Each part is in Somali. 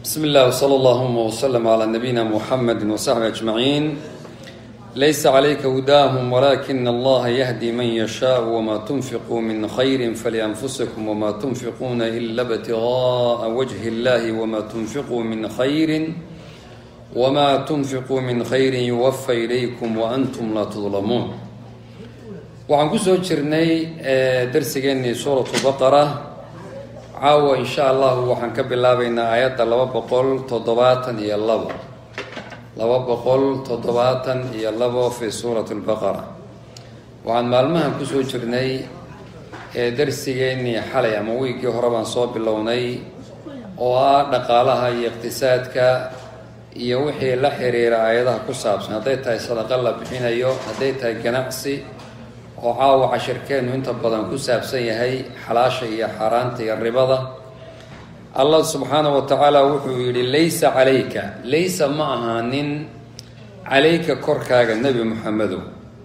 بسم الله وصلى اللهم وسلم على نبينا محمد وصحبه أجمعين ليس عليك هداهم ولكن الله يهدي من يشاء وما تنفقوا من خير فلأنفسكم وما تنفقون إلا ابتغاء وجه الله وما تنفقوا من خير وما تنفقوا من خير يوفى إليكم وأنتم لا تظلمون waxaan kusoo jirnay darsigeennii suuratu baqara caawa insha allahu waxaan ka bilaabaynaa aayadda laba boqol toddobaatan iyo labo laba boqol toddobaatan iyo labo fi suurati lbaqara waxaan maalmahan kusoo jirnay darsigeennii xalay ama wiiggii hore baan soo bilownay oo ah dhaqaalaha iyo iqtisaadka iyo wixii la xiriira aayadaha ku saabsan hadday tahay sadaqa la bixinayo hadday tahay ganacsi oo caawa cashirkeennu inta badan ku saabsan yahay xalaasha iyo xaaraanta iyo ribada allah subxaana wa tacaala wuxuu yidhi laysa calayka laysa ma ahaanin calayka korkaaga nebi moxamedow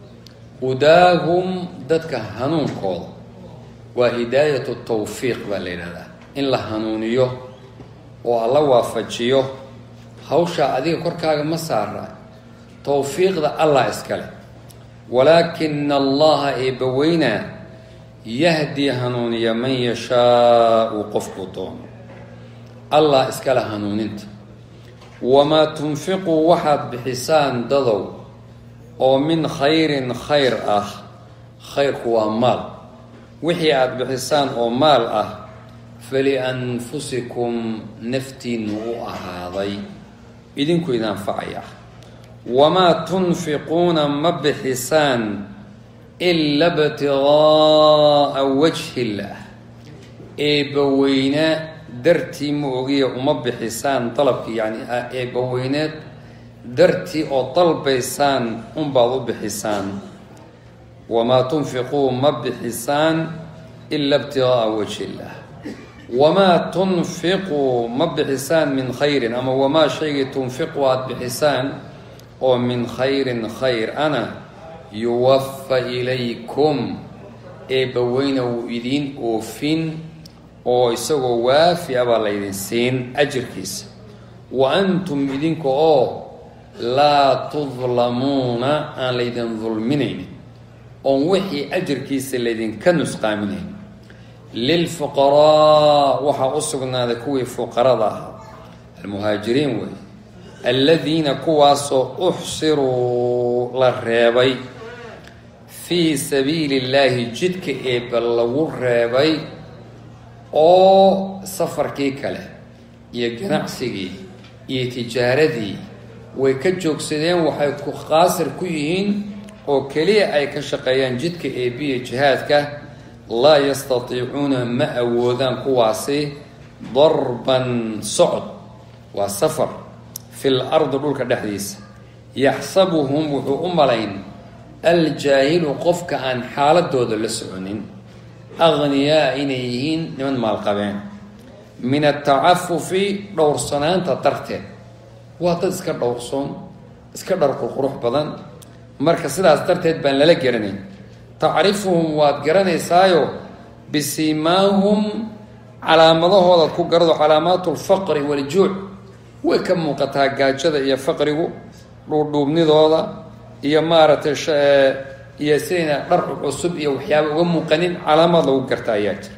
hudaahum dadka hanuunkooda waa hidaayatu tawfiiq baa la yidhahdaa in la hanuuniyo oo alla waafajiyo hawshaa adiga korkaaga ma saara tawfiiqda allah iskale walaakina allaha eebbaweynaa yahdii hanuuniya man yashaau qofkuu doono allah iskale hanuuninta wamaa tunfiquu waxaad bixisaan dadow oo min khayrin khayr ah khayrku waa maal wixii aada bixisaan oo maal ah falianfusikum naftiinu u ahaaday idinku idin anfacaya wamaa tunfiquuna ma bixisaan ila btigaaa wajhi illaah eebbaweyne dartii ma ogiya uma bixisaan dalabkii yani eebbaweyneed dartii oo dalbaysaan unbaad u bixisaan wamaa tunfiquu ma bixisaan ila btigaaa wajhi illaah wamaa tunfiquu ma bixisaan min khayrin ama wamaa shaygii tunfiqu aada bixisaan oo min khayrin khayr ana yuwafa ilaykum eebbaweyna wuu idiin oofin oo isagoo waafi a baa laydin siin ajirkiisa wa antum idinka oo laa tudlamuuna aan laydin dulminaynin oon wixii ajirkiisa laydinka nusqaaminayn lilfuqaraa waxaa u sugnaaday kuwii fuqarada ahaa almuhaajiriin wey aladiina kuwaasoo uxsiruu la reebay fii sabiili illaahi jidka eebba lagu reebay oo safarkii kale iyo ganacsigii iyo tijaaradii way ka joogsadeen waxay ku qaasir ku yihiin oo keliya ay ka shaqeeyaan jidka eebbiya jihaadka laa yastatiicuuna ma awoodaan kuwaasi darban socod waa safar fi lardi dhulka dhexdiisa yaxsabuhum wuxuu u malayn aljaahilu qofka aan xaaladooda la soconin aghniyaa inay yihiin niman maalqabeen min atacafufi dhowrsanaanta darteed waa dad iska dhowrsoon iska dharqurqurux badan marka sidaas darteed baan lala garanayn tacrifuhum waad garanaysaayo bisiimaahum calaamadahoodaad ku garado calaamaatu lfaqri waljuuc way ka muuqataa gaajada iyo faqrigu dhuudhuubnidooda iyo maaragtay iyo sidayna dhar cusub iyo waxyaaba uga muuqanin calaamaad lagu garta ayaa jira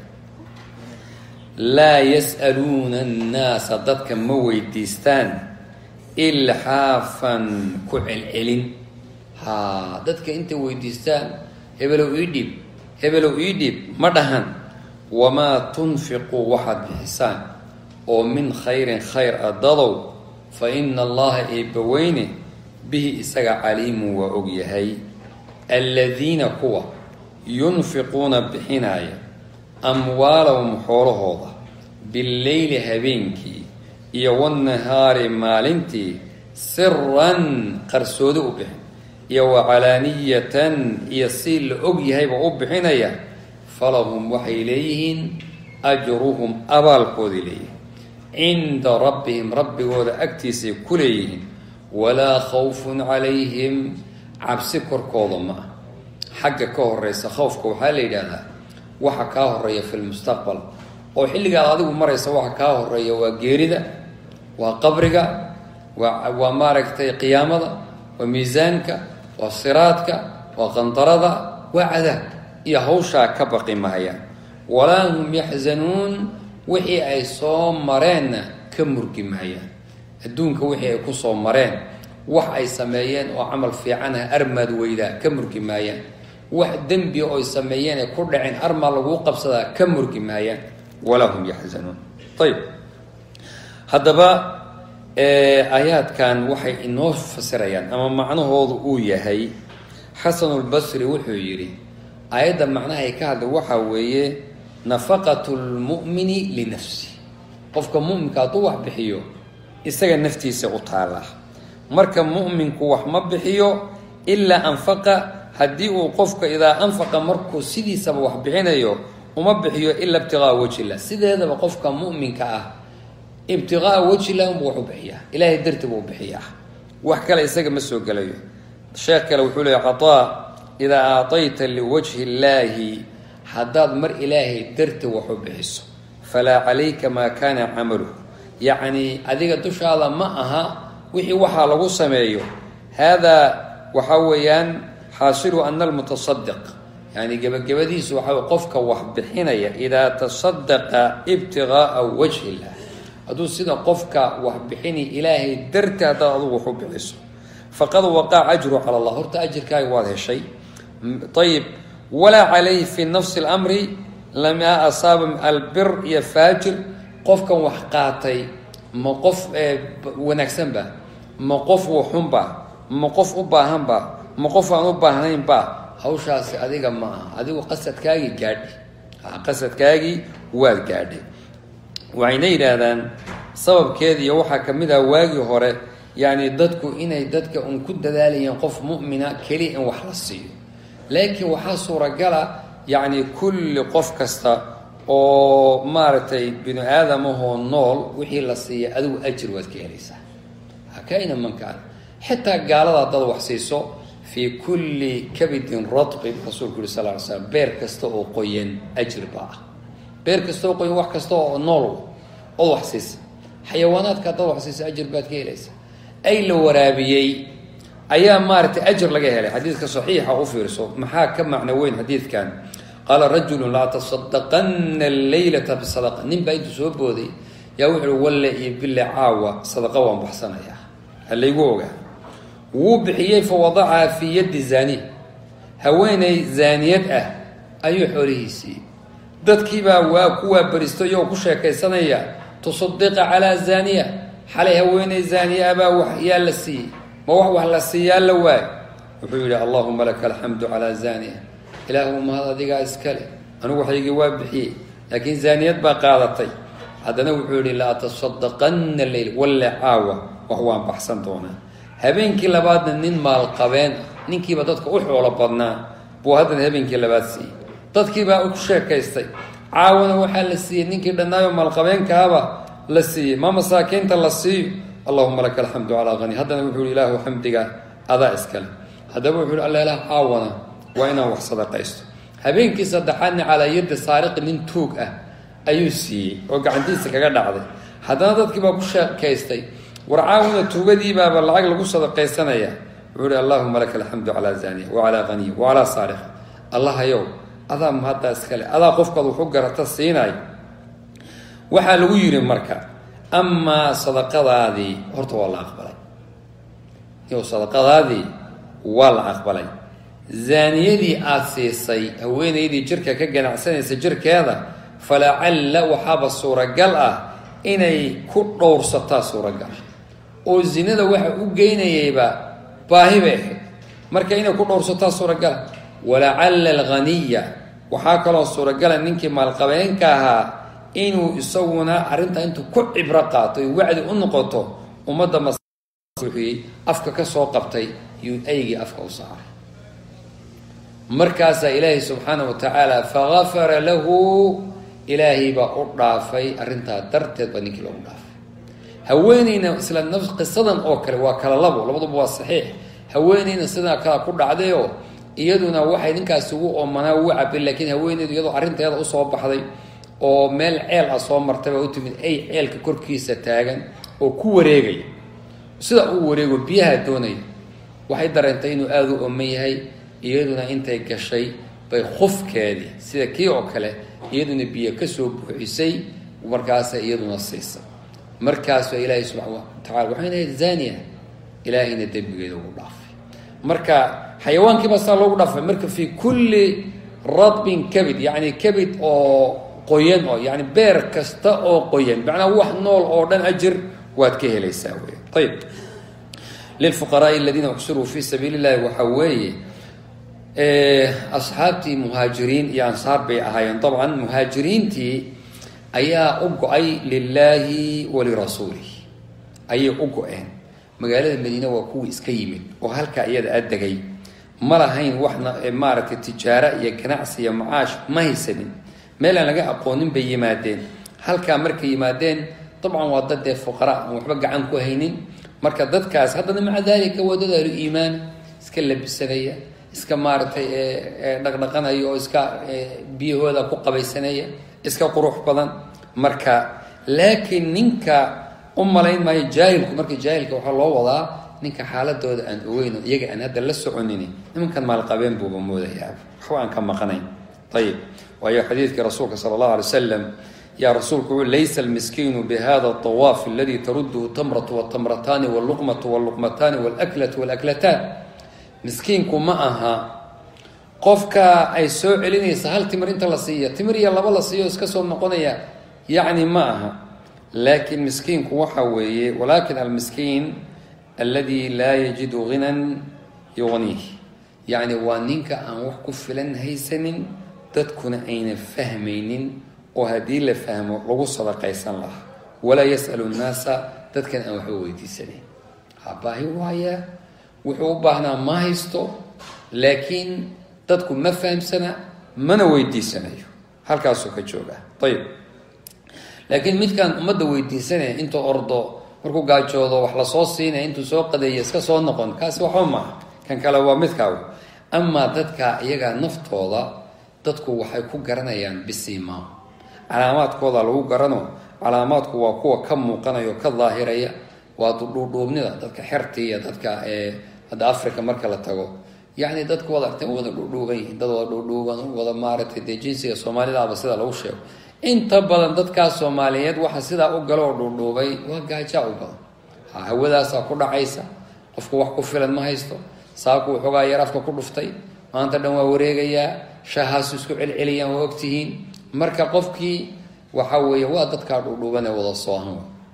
laa yas'aluuna annaasa dadka ma weydiistaan ilxaafan ku celcelin haa dadka intay weydiistaan hebelow ii dhiib hebelow ii dhiib ma dhahan wamaa tunfiquu waxaad bixisaan oo min khayrin khayr a dadow fa ina allaha eebbaweyne bihi isaga caliimun waa og yahay aladiina kuwa yunfiquuna bixinaaya amwaalahum xoolahooda billeyli habeenkii iyo wannahaari maalintii siran qarsoodo u bixin iyo wacalaaniyatan iyo si la og yahayba u bixinaya falahum waxay leeyihiin ajruhum abaalkoodii leeyihin cinda rabbihim rabbigooda agtiisay ku leeyihiin walaa khawfun calayhim cabsi korkooda ma ah xagga ka horeysa khawfka waxaa la yidhaahdaa waxa kaa horeeya fi lmustaqbal oo xilligaad adigu maraysa waxa kaa horeeya waa geerida waa qabriga waa waa maaragtay qiyaamada waa miisaanka waa siraadka waa qandarada waa cadaab iyo hawshaa ka baqi maayaan walaa hum yaxzanuun wixii ay soo mareenna ka murgi maayaan adduunka wixii ay ku soo mareen wax ay sameeyeen oo camal fiican ah armaad weydaa ka murgi maayaan wax dembi oy sameeyeen ay ku dhaceen armaa laguu qabsadaa ka murgi maayaan walaa hum yaxzanuun ayib haddaba aayaadkan waxay inoo fasirayaan ama macnahoodu uu yahay xasanulbasri wuxuu yidhi aayadda macnaha ay ka hadlay waxaa weeye nafaqatu lmu'mini linafsi qofka mu'minka hadduu wax bixiyo isaga naftiisa u taallaa marka mu'minku wax ma bixiyo ilaa anfaqa haddii uu qofka idaa anfaqa markuu sidiisaba wax bixinayo uma bixiyo ila ibtiqaa wajillah sideedaba qofka mu'minka ah ibtiqaa wajillah unbu wax u bixiyaa ilaahay darti buu bixiyaa wax kale isaga ma soo gelayo sheekh kale wuxuu leeya cataa idaa aatayta liwajhi illaahi haddaad mar ilaahay darti wax u bixiso falaa calayka maa kaana camaluhu yacni adiga dushaada ma aha wixii waxaa lagu sameeyo haadaa waxaa weeyaan xaasilu ana almutasadiq yani gebagabadiisu waxaa wey qofka wax bixinaya idaa tasadaqa ibtiqaa'a wajhi illah hadduu sida qofka wax bixini ilaahay darti haddaad adugu wax u bixiso faqad waqaca ajru cala allah horta ajirkaaga waad heshay ayib walaa calayhi fi nafsi اlamri lamaa asaaba albir iyo faajir qofkan wax qaatay ma qof wanaagsanba ma qof waxunba ma qof u baahanba ma qof aan u baahnaynba hawshaasi adiga ma aha adigu qasadkaagii gaadhay qasadkaagii waad gaadhay waxayna yidhaahdaan sababkeeda iyo waxaa ka mid ah waagii hore yacni dadku inay dadka un ku dadaalayeen qof mu'mina keliya in wax la siiyo laakiin waxaa suuragala yacni kulli qof kasta oo maaragtay binu aadamahoo nool wixii la siiya adigu ajir waad ka helaysaa hakaina mankaan xitaa gaalada haddaad wax siiso fii kulli kabidin radqin rasuulku yuri sal ly slam beer kasta oo qoyan ajir baa ah beer kasta oo qoyan wax kasta oo nool ood wax siisa xayawaanaadka haddaad wax siisa ajir baad ka helaysaa ay la waraabiyey ayaa maaragtay ajir laga helay xadiidka saxiixa u fiirso maxaa ka macno weyn xadiidkan qaala rajulu laa tasadaqana alleylata bisadaqa nin baa intuu soo booday yaa wuxu uhi walle iyo bille caawa sadaqa waan baxsanayaa halaygu ogaa wuu bixiyey fa wadacaha fii yaddi zaaniya haweeney zaaniyad ah ayuu xoolihiisii dadkiibaa waa ku waabaristo iyagoo ku sheekaysanaya tusadiqa calaa zaaniya xalay haweeney zaaniya abaa wax yaa la siiyey ma wax wax la siiyaa la waay wuxuu yidhi allahuma laka alxamdu calaa zaaniya ilaahu mahad adigaa iskale anigu waxaygii waa bixiyey laakiin zaaniyad baa qaadatay haddana wuxuu yidhi la atasadaqanna leyl walle caawa wax waan baxsan doonaa habeenkii labaadna nin maalqabeen ah ninkiiba dadka u xoolo badnaa buu haddana habeenkii labaad siiyey dadkiibaa ku sheekaystay caawana waxaa la siiyey ninkii dhannaayo maalqabeenkaaba la siiyey ma masaakiinta la siiyo allahuma laka alxamdu calaa hani haddana wuxuu yihi ilaahu xamdiga adaa iskale haddaba wuxuu yihi alla ilaah caawana waa inaan wax sadaqaysto habeenkii saddexaadna calaa yaddi saariqi nin tuug ah ayuu siiyey oo gacantiisa kaga dhacday haddana dadkii baa ku sheekaystay war caawina tuugadiibaaba lacag lagu sadaqaysanaya wuxuu ihi allahuma laka alxamdu calaa zaniya wacalaa haniya wacalaa saariqa allahayow adaa mahaddaa iskale adaa qofkaad waxu garata siinayo waxaa lagu yidhi marka amaa sadaqadaadii horta waa la aqbalay iyo sadaqadaadii waa la aqbalay zaaniyadii aada siisay haweenaydii jirka ka ganacsanaysa jirkeeda falacalla waxaaba suuragal ah inay ku dhowrsataa suuragal oo zinada waxa u geynayayba baahi bay ahayd marka inay ku dhowrsataa suuragala walacalla alghaniya waxaa kaloo suuragala ninkii maalqabeenka ahaa inuu isaguna arrintaa intuu ku cibro qaato y wacdi u noqoto ummadda masuyey afka ka soo qabtay yuu aygii afka u saaray markaasaa ilaahay subxaana wa tacaala fagafara lahu ilaahay baa u dhaafay arrintaa darteed baa ninkii loogu dhaafay haweeneyna isla naf qisadan oo kale waa kala labo labaduba waa saxiix haweeneyna sidaa kala ku dhacdayoo iyaduna waxay ninkaasi ugu oomanaa ugu cabay laakiin haweeneydu iyadoo arrinteeda usoo baxday oo meel ceel ah soo martay baa u timid ay ceelka korkiisa taagan oo ku wareegaya sida uu wareego biyaha doonaya waxay dareentay inuu aada u oman yahay iyaduna intay gashay bay khufkeedii sida kii oo kale iyaduna biyo kasoo buuxisay markaasa iyaduna siisa markaas baa ilaahay subxaana watacala waxayna ahayd zania ilaahayna dembigeeda ugu dhaafay marka xayawaankiiba saa loogu dhaafay marka fii kulli radbin kabid yacni kabid oo qoyan oo yani beer kasta oo qoyan macnaa wax nool oo dhan ajir waad ka helaysaa wey ayib lilfuqaraai aladiina uxsiruu fi sabiili llahi waxaa weeye asxaabtii muhaajiriin iyo ansaar bay ahaayeen dabcan muhaajiriintii ayaa u go-ay lilaahi walirasuulih ayay u go-een magaalada madiine waa kuwii iska yimid oo halkaa iyada a degay ma lahayn waxna maaragtay tijaara iyo ganacsi iyo macaash ma haysanin meel aan laga aqoonin bay yimaadeen halkaa markay yimaadeen dabcan waa dad dee fuqara aan waxba gacan ku haynin marka dadkaas haddana maca daalika waa dad ahlu iimaan iska labisanaya iska maaragtay dhaqdhaqanaya oo iska biyahooda ku qabaysanaya iska qurux badan marka laakiin ninka u malayn maayo jaahilku marka jaahilka waxaa loo wadaa ninka xaaladooda aan ogeyn oo iyaga aan hadda la soconin nimankan maalqabeen buuba moodayaa waxba aan ka maqnayn ayib waayo xadiidkii rasuulka sala allahu alay wasalam yaa rasuulku ui laysa almiskiinu bihada awaaf aladi taruduhu tamratu wtamrataani wluqmatu wluqmataani wlaklatu wlaklataan miskiinku ma aha qofka ay soo celinaysa hal timir inta la siiya timir iyo laba la siiyo iska soo noqonaya yacni ma aha laakiin miskiinku waxa weeye walakin almiskiin aladi laa yajidu ghinan yugniih yacni waa ninka aan wax ku filan haysanin dadkuna ayna fahmaynin oo haddii la fahmo lagu sadaqaysan lahaa walaa yas'alu nnaasa dadkan aan waxba weydiisanayn habaahi waaya wuxuu u baahnaa ma haysto laakiin dadku ma fahamsana mana weydiisanayo halkaasuu ka joogaa ayib laakiin midkaan ummadda weydiisanaya intuu ordo markuu gaajoodo wax lasoo siinaya intuu soo qadeeya iska soo noqon kaasi waxba maaha kan kale waa midkaagu amaa dadka iyagaa naftooda dadku waxay ku garanayaan bisiimaam calaamaadkooda lagu garano calaamaadku waa kuwa ka muuqanaya oo ka daahiraya waa dhuudhuubnida dadka xerti iyo dadka hadda africa marka la tago yacni dadku wada artay wada dhuudhuuban yihiin dad wada dhuudhuuban wada maaragtay dee jinsiga soomaalidaaba sida lagu sheego inta badan dadkaas soomaaliyeed waxa sidaa u galo oo dhuudhuubay waa gaajaa u badan hawadaasaa ku dhacaysa qofku wax ku filan ma haysto saaku waxoogaa yar afka ku dhuftay maanta dhan waa wareegayaa shahaasu isku celceliyaan waa ogtihiin marka qofkii waxa weeye waa dadkaa dhuudhuuban ee wada soohan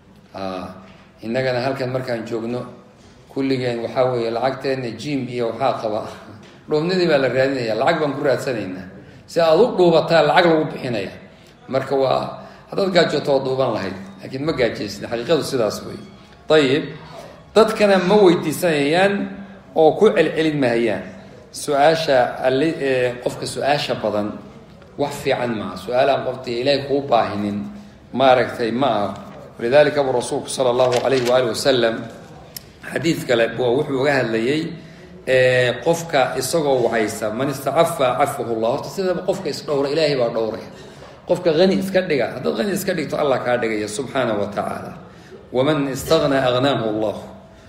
innagana halkan markaan joogno kulligeen waxaa weeye lacagteena jim iyo waxaa qaba dhuubnidii baa la raadinaya lacag baan ku raadsanaynaa si aada u dhuubataa lacag lagu bixinaya marka waa haddaad gaajooto waa dhuuban lahayd laakiin ma gaajaysin xaqiiqadu sidaas wey ayib dadkana ma weydiisanayaan oo ku celcelin mahayaan su-aasha ali qofka su-aasha badan wax fiican maaha su-aalaan qofta ilaahay kuu baahinin maaragtay ma aha walidalika abu rasuulku sala allahu alayhi waali wasalam xadiid kale wuxuu uga hadlayay qofka isagoo wahaysa man istacafa cafahu llah horta sidaba qofka isdhowra ilaahay baa dhowraya qofka hani iska dhiga haddaad hani iska dhigto allah kaa dhigaya subxaana wa tacaala waman istagna agnaahu allah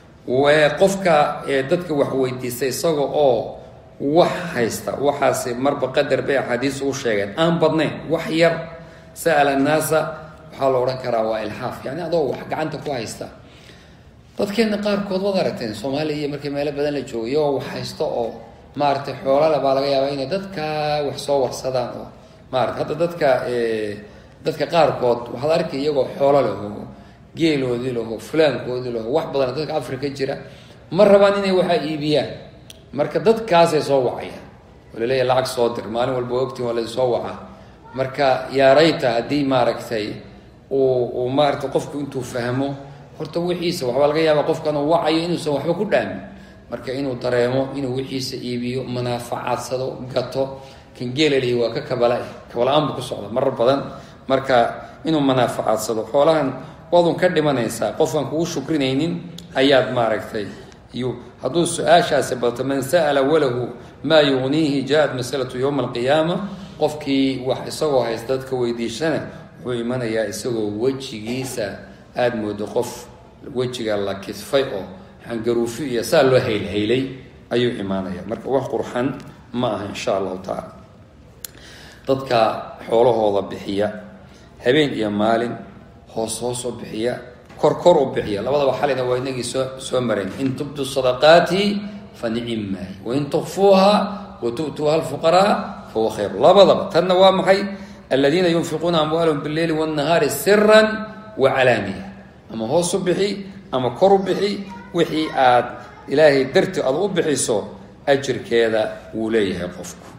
qofka dadka wax weydiista isaga oo wax haysta waxaasi marba qadar bay axaadiis u sheegeen aan badnayn wax yar sa'ala annaasa waxaa la odhan karaa waa ilxaaf yani adoo wax gacanta ku haysta dadkeena qaarkood waad aragteen soomaaliya iyo markii meelo badan la joogo iyagoo wax haysto oo maaragtay xoolale baa laga yaabaa inay dadka wax soo warsadaan oo maarata hadda dadka dadka qaarkood waxaad arkay iyagoo xoolo leh oo geeloodii laho fulaankoodii laho wax badan dadka africa jira ma rabaan inay waxaa iibiyaan marka dadkaasay soo wacayaan oo laleeya lacag soo dir maalin walba ogtiin waa laysoo wacaa marka yaarayta haddii maaragtay uu uu maaragtay qofku intuu fahmo horta wixiisa waxbaa laga yaabaa qofkan uu wacayo inuusan waxba ku dhaamin marka inuu dareemo inuu wixiisa iibiyo manaafacadsado gato kan geelalihi waa ka kabala kabala-aan bu ku socda marar badan marka inuu manaafacadsado xoolahan waadun ka dhimanaysaa qofkan kugu shukrinaynin ayaad maaragtay iyo hadduu su-aashaasi bato man sa'ala walahu maa yugniihi jaa-at masalatu yowma alqiyaama qofkii wax isagoo haysta dadka weydiishana wuxuu imanayaa isagoo wejigiisa aada moodo qof wejiga la kidfay oo xangaruufi iyo saa loo haylhaylay ayuu imaanaya marka wax qurxan ma aha insha allahu tacaala dadka xoolahooda bixiya habeen iyo maalin hoos hoos u bixiya kor kor u bixiya labadaba xalina waa inagii soo soo marayn in tubdu sadaqaati fa nicim maahi wain tukfuuha wa tu'tuuha alfuqaraa fahuwa khayr labadaba tanna waa maxay aladiina yunfiquuna amwaalahum bileyli wاnnahaari siran wa calaaniya ama hoos u bixi ama kor u bixi wixii aad ilaahay darti aad u bixiso ajirkeeda wuu leeyahay qofku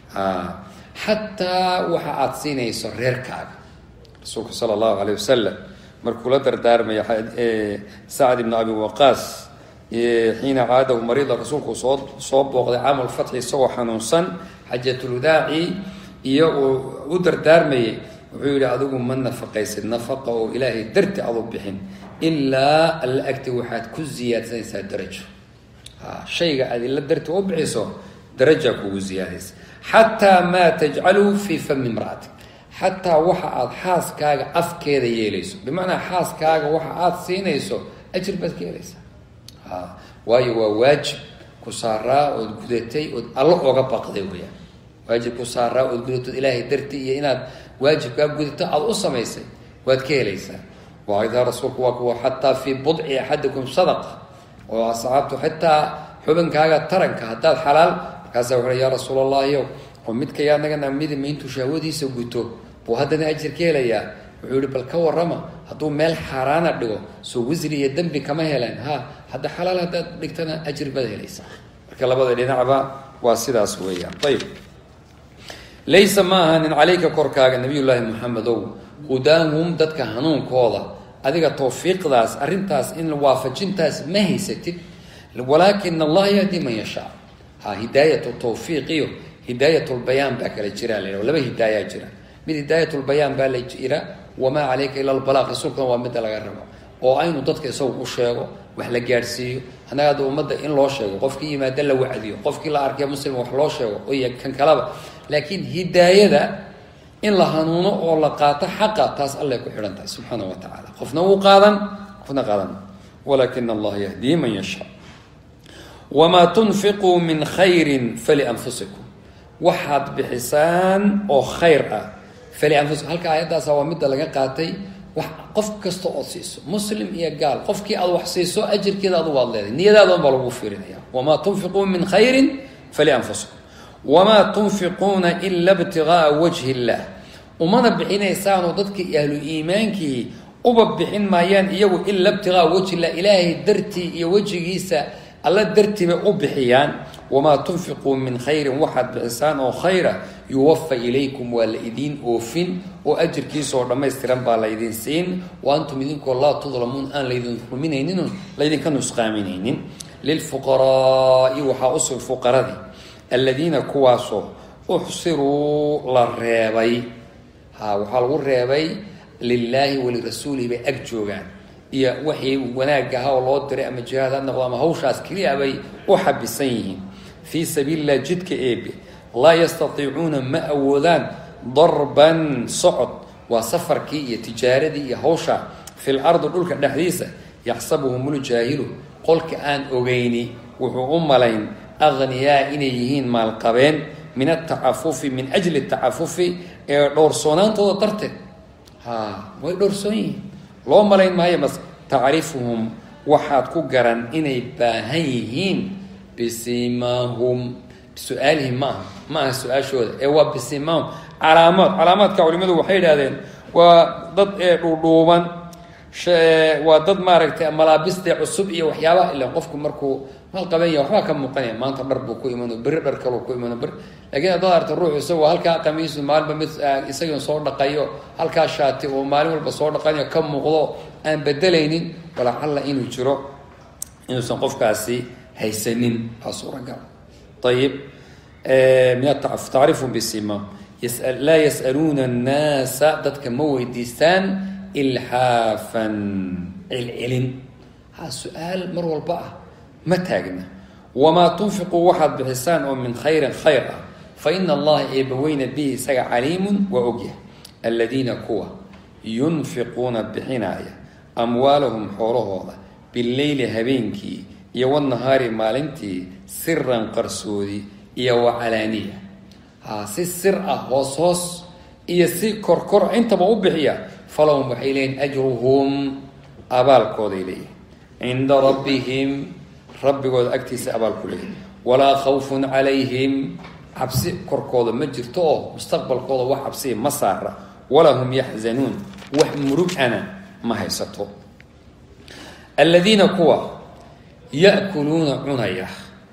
xataa waxa aada siinayso reerkaaga rasuulka sala allahu alayh wasalam markuu la dardaarmaya sacd ibn abi waqaas xiina caadahu mariida rasuulku soo soo booqday caamal fatxi isagoo xanuunsan xajatulwadaaci iyo uu u dardaarmayay wuxuu yihi adigu ma nafaqaysid nafaqa oo ilaahay darti aad u bixin ilaa alla agti waxaad ku ziyaadsanaysaa darajo shayga aad ila darti u bixiso darajaa kugu ziyaadaysa xataa maa tajcalu fii fami imra'atik xataa waxa aada xaaskaaga afkeeda yeelayso bimacnaa xaaskaaga waxa aada siinayso ajir baad ka helaysaa waayo waa waajib ku saaraa ood gudatay ood alla oga baqday weyaan waajib ku saaraa ood gudatood ilaahay darti iyo inaad waajibkaa gudato aada u samaysay waad ka helaysaa waaidaa rasuulku waa kuwa xataa fii budci axadikum sadaqa oo asxaabtu xitaa xubinkaaga taranka haddaad xalaal markaasa wuxu ya rasuul allahiyow oo midkayaa nagana midi mayntuu shahwadiisa guto buu haddana ajir ka helayaa wuxuu yihi bal ka warrama hadduu meel xaaraana dhigo soo wisri iyo dembi kama heleen ha hadda xalaal haddaad dhigtana ajir baad helaysaa marka labada dhinacba waa sidaas weeyaan ayib laysa ma ahanin calayka korkaaga nabiyullaahi maxamedow hudaahum dadka hanuunkooda adiga tawfiiqdaas arrintaas in waafajintaas ma haysatid walaakin allaha yahdi man yashaa ha hidaayat tawfiiq iyo hidaayat lbayaan baa kala jira la laba hidaayaa jira mid hidaayat lbayaan baa la jira wamaa calayka ila lbalaaq rasuulkana waa midda laga rabo oo aynu dadka isagu u sheego wax la gaadhsiiyo annaga hadda ummadda in loo sheego qofkii yimaada la wacdiyo qofkii la arkay muslim wax loo sheego iyo kan kalaba laakiin hidaayada in la hanuuno oo la qaato xaqa taas allay ku xidhan tahay subxaana wa tacaala qofna wuu qaadan qofna qaadan walaakin allaha yahdii man yashaa wamaa tunfiquu min khayrin falianfusikum waxaad bixisaan oo khayr ah falianfusikum halka aayaddaasa waa midda laga qaatay wax qof kasta ood siiso muslim iyo gaal qofkii aad wax siiso ajirkeeda adugu aad leedahay niyadaada unbaa lagu fiirinaya wamaa tunfiquu min khayrin falianfusikum wamaa tunfiquuna ila btigaaa wajhi illah umana bixinaysaanoo dadkii ahlu iimaankii uba bixin maayaan iyagu ila btigaaa wajhi illah ilaahay dartii iyo wejigiisa alla dartii bay u bixiyaan wamaa tunfiquu min khayrin waxaad bixisaan oo khayra yuwafa ilaykum waa la idiin oofin oo ajirkiisaoo dhammaystiran baa laydin siin wa antum idinkoo laa tudlamuun aan laydin ruminaynin laydinka nusqaaminaynin lilfuqaraai waxaa usug fuqaradii aladiina kuwaasoo uxsiruu la reebay ha waxaa lagu reebay lilaahi walirasuulihi bay ag joogaan iyo waxii wanaag ahaa oo loo diray ama jihaad ha noqdo ama hawshaas keliya bay u xabisan yihiin fii sabiililah jidka eebe laa yastatiicuuna ma awoodaan darban socod waa safarkii iyo tijaaradii iyo hawsha fil ardi dhulka dhexdiisa yaxsabuhum ljaahilu qolka aan ogeyni wuxuu u malayn akhniyaa inay yihiin maalqabeen min atacafufi min ajli tacafufi ee dhowrsoonaantooda darteed ha way dhowrsoon yihiin loo malayn maayo mas tacrifuhum waxaad ku garan inay baahan yihiin bisimaahum su-aalihim ma aha ma aha su-aashooda ee waa bisimaahum calaamaad calaamaadka culimadu waxay idhahdeen waa dad ee dhuudhuuban waa dad maaragtay malaabiste cusub iyo waxyaabaha ila qofku markuu maal qabanya waxbaa ka muuqanaya maanta dhar buu ku imano berri dhar kaluu ku imano ber lakiin haddaad arta ruux isagoo halkaa qamiisu maalinba mid isagii soo dhaqayo halkaa shaati oo maalin walba soo dhaqanayo ka muuqdo aan bedelaynin walacalla inuu jiro inuusan qofkaasi haysanin waa suuragal ayib min tacrifum bisima laa yas'aluuna annaasa dadka ma weydiistaan ilxaafan celcelin ha su-aal mar walba ah ma taagna wamaa tunfiquu waxaad bixisaan oo min khayrin khayr ah fa ina allaha eebaweyna bihi isaga caliimun waa ogyahay aladiina kuwa yunfiquuna bixinaaya amwaalahum xoolahooda bileyli habeenkii iyo wanahaari maalintii siran qarsoodi iyo wacalaaniya ha si sir ah hoos hoos iyo si korkor intaba u bixiya falahum waxay leeyihin ajruhum abaalkooday leeyihin cinda rabbihim rabbigooda agtiisa abaal ku leeyihin walaa khawfun calayhim cabsi korkooda ma jirto oo mustaqbalkooda wax cabsiya ma saara walaa hum yaxzanuun wax murugana ma haysato aladiina kuwa ya'kuluuna cunaya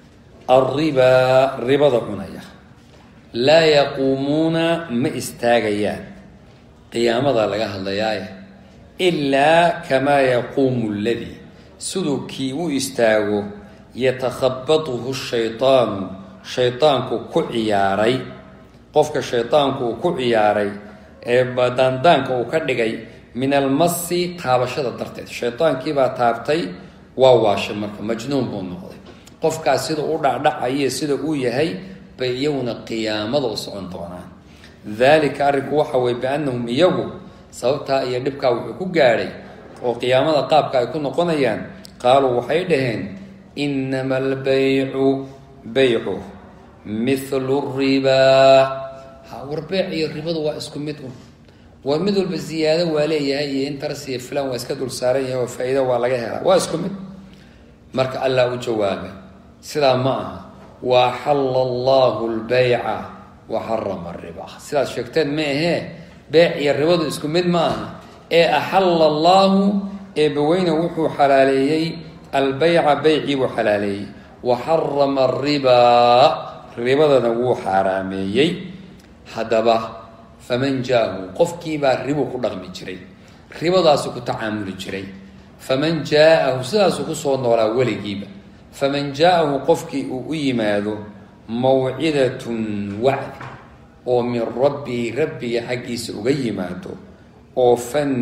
alribaa ribada cunaya laa yaquumuuna ma istaagayaan qiyaamada laga hadlayaaye ilaa kamaa yaquumu ladii siduu kii u istaago yatakhabatuhu shaydaanu shaydaanku ku ciyaaray qofka shaydaanku uu ku ciyaaray ee daandaanka uu ka dhigay min almasi taabashada darteed shaydaankiibaa taabtay waa waashay marka majnuun buu noqday qofkaas sida u dhacdhacayo sida uu yahay bay iyaguna qiyaamada u socon doonaan daalika arrinku waxa weye biannahum iyagu sababtaa iyo dhibkaa wuxuu ku gaadhay oo qiyaamada qaabka ay ku noqonayaan qaaluu waxay dhaheen inama albaycu baycu mithlu ribaa ha war beyc iyo ribadu waa isku mid un war mid walba ziyaado waa leeyahay iyo interes iyo filan waa iska dul saaran yahay oo faa-iido waa laga helaa waa isku mid marka allah u jawaabay sidaa ma aha wa axalla allahu lbayca wa xarama riba sidaad sheegteen ma ahee beec iyo ribadu isku mid ma aha ee axalla allaahu eebaweyne wuxuu xalaaleeyey albayca beycii buu xalaaleeyey wa xarama aribaa ribadana wuu xaaraameeyey haddaba faman jaahu qofkiibaa ribu ku dhaqmi jiray ribadaasu ku tacaamuli jiray faman jaa-ahu sidaasuu kusoo noolaa weligiiba faman jaa-ahu qofkii uu u yimaado mawcidatun wacdi oo min rabbii rabbiga xaggiisa uga yimaado oo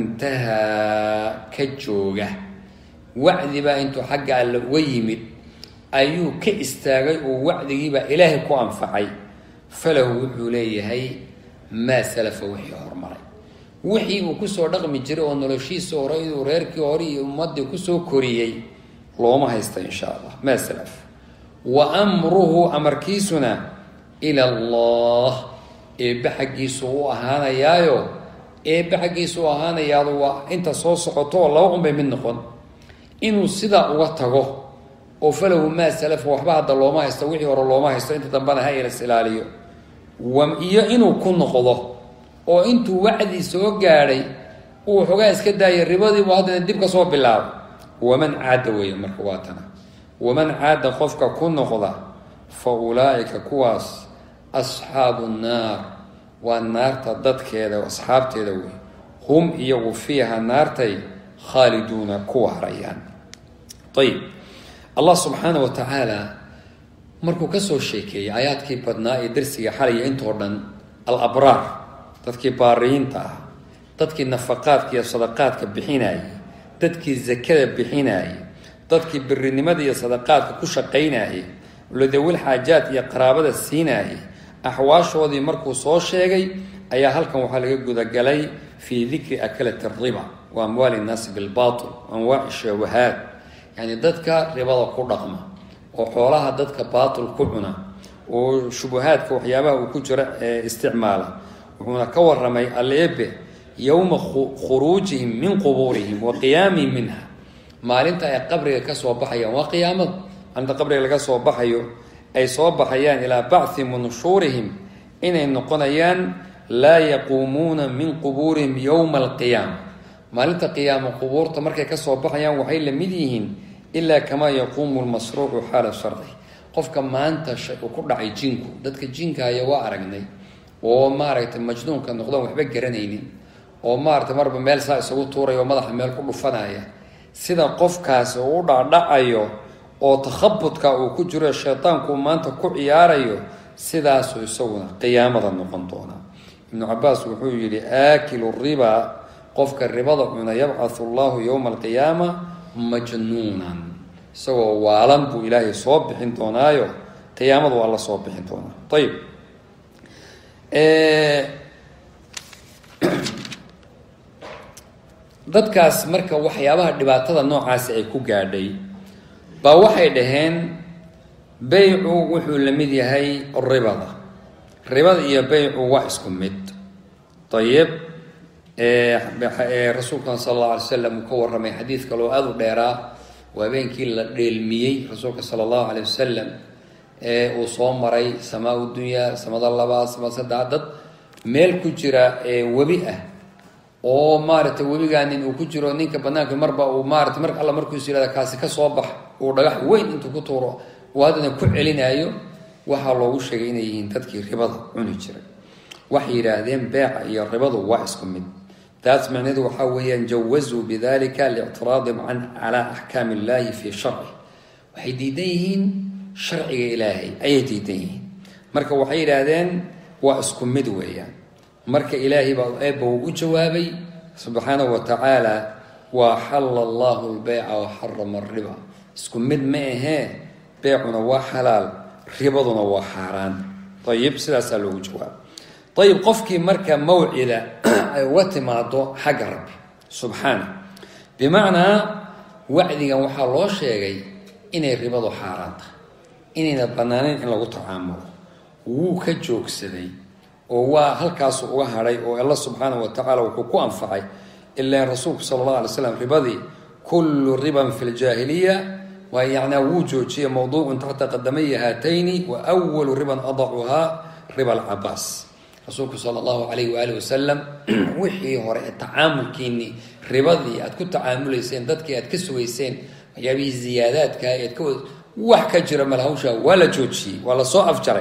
fantahaa ka jooga wacdibaa intuu xagga alle uga yimid ayuu ka istaagay oo wacdigiibaa ilaahay ku anfacay falahu wuxuu leeyahay maa salafa wixii hormaray wixii uu kusoo dhaqmi jiray oo noloshiisa hore inuu reerkii hore iyo ummadii kusoo koriyey looma haysta insha allah maa salaf wa amruhu amarkiisuna ila allah eebbe xaggiisu u ahaanayaayo eebbe xaggiisu u ahaanayaado waa inta soo socoto oo laba unbay mid noqon inuu sidaa uga tago oo falahu maa salafa waxba hadda looma haysto wixii hore looma haysto inta dambena ha ilas ilaaliyo iyo inuu ku noqdo oo intuu wacdii soo gaadhay uu xoogaa iska daayay ribadiibu haddana dib ka soo bilaabo waman caada weeye marka waa tana waman caada qofka ku noqda fa ulaa'ika kuwaas asxaabu nnaar waa naarta dadkeeda asxaabteeda wey hum iyagu fiiha naartay khaaliduuna ku waarayaan ayib allah subxaana wa tacaala markuu kasoo sheekeeyey aayaadkii badnaa ee darsiga xalaya intoo dhan alabraar dadkii baariyiinta ah dadkii nafaqaadka iyo sadaqaadka bixinayay dadkii zakada bixinayay dadkii birinimada iyo sadaqaadka ku shaqaynayay ladawil xaajaad iyo qaraabada siinayay axwaashoodii markuu soo sheegay ayaa halkan waxaa laga gudagalay fii dikri akalati riba wa amwaali innaasi bilbatil anwaaci shawahaad yani dadka ribada ku dhaqma oo xoolaha dadka baatil ku cuna oo shubuhaadka waxyaabaha uu ku jira ee isticmaala wuxuuna ka waramay aleebe yowma khuruujihim min qubuurihim wa qiyaamihim minha maalinta ay qabriga kasoo baxayaan waa qiyaamada maalinta qabriga laga soo baxayo ay soo baxayaan ilaa bacthi manshuurihim inay noqonayaan laa yaquumuuna min qubuurihim yowma alqiyaama maalinta qiyaamo qubuurta markay kasoo baxayaan waxay la mid yihiin ilaa kamaa yaquumu lmasruucu xaala shardi qofka maanta uu ku dhacay jinku dadka jinkaya waa aragnay oo maaragtay majnuunka noqdon waxba garanaynin oo maaragtay marba meel saa isagu tuuraya oo madaxa meel ku dhufanaya sida qofkaasi uu u dhacdhacayo oo takhabudka uu ku jiro shaydaanku maanta ku ciyaarayo sidaasuu isaguna qiyaamada noqon doonaa ibnu cabaas wuxuu yihi aakilu riba qofka ribada cuna yabcathu llahu yowma alqiyaama majnuunan isagoo waalan buu ilaahay soo bixin doonaayo qiyaamadu waa la soo bixin doonaa ayib dadkaas marka waxyaabaha dhibaatada noocaasi ay ku gaadhay baa waxay dhaheen beycu wuxuu la mid yahay ribada ribada iyo beycu waa isku mid ayib rasuulkan sala allahu alay slam uu ka warramay xadiid kaloo aada u dheeraa waa habeenkii la dheelmiyey rasuulka sala allahu alay wasalam ee uu soo maray samaa dunyaa samada labaad samada saddex dad meel ku jira webi ah oo maaragtay webigaanin uu ku jiro ninka banaanka marba uu maarata mar alla markuusu yihahda kaasi ka soo bax uu dhagax weyn intuu ku tuuro uu haddana ku celinaayo waxaa loogu sheegay inay yihiin dadkii ribada cuni jiray waxay yidhaahdeen beeca iyo ribadu waa isku mid taas macneedu waxaa weeyaan jawazuu bidalika lictiraadihim can calaa axkaami illahi fii sharci waxay diidan yihiin sharciga ilaahay ayay diidan yihiin marka waxay yidhaahdeen waa isku mid weeyaan marka ilaahay baa eebba uu u jawaabay subxaanahu wa tacaala wa axalla allahu lbeyca wa xarama ariba isku mid ma ahee beecuna waa xalaal ribaduna waa xaaraan ayib sidaasaa loogu jawaabay ayib qofkii marka mawcida ay uga timaado xagga rabbi subxaana bimacnaa wacdigan waxaa loo sheegay inay ribadu xaaraan tahay inayna banaanayn in lagu tacaamulo wuu ka joogsaday oo waa halkaasu uga hadhay oo alla subxaanahu wa tacaala wuxuu ku anfacay ilaan rasuulku sala allah alay slam ribadii kullu riban fi ljaahiliya waa yacnaa wuu joojiyay mowduucun taxta qadamaya haatayni wa walu riban adacuhaa riba alcabaas rasuulku sala allahu calayh waaalih wasalam wixii hore ee tacaamulkiinii ribadii aad ku tacaamulayseen dadkii aad ka sugayseen waxyaabihii ziyaadaadka ead ka wax ka jira malhawsha waa la joojiyey waa lasoo afjaray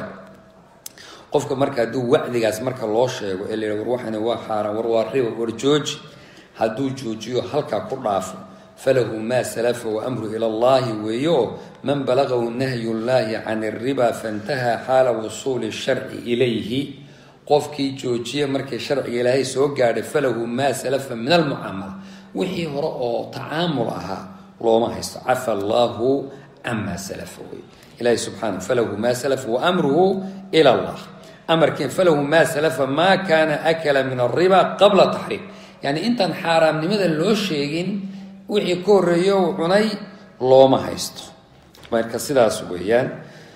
qofka marka hadduu wacdigaas marka loo sheego ee la war waxani waa xaaraan war waa riba war jooji hadduu joojiyo halkaa ku dhaafo falahu maa salafa waamru ila allahi weeyo man balagahu nahyu llahi can alriba faintahaa xaala wusuuli sharci ilayhi qofkii joojiya markii sharciga ilaahay soo gaadhay falahu maa salafa min almucaamala wixii hore oo tacaamul ahaa looma haysto cafa allahu camaa salafa wey ilahi subxaana falahu maa salafa waamruhu ila allah amarkiin falahu maa salafa maa kaana akala min alriba qabla taxriim yani intaan xaaraamnimada loo sheegin wixii ka horreeyo uu cunay looma haysto marka sidaas weeyaan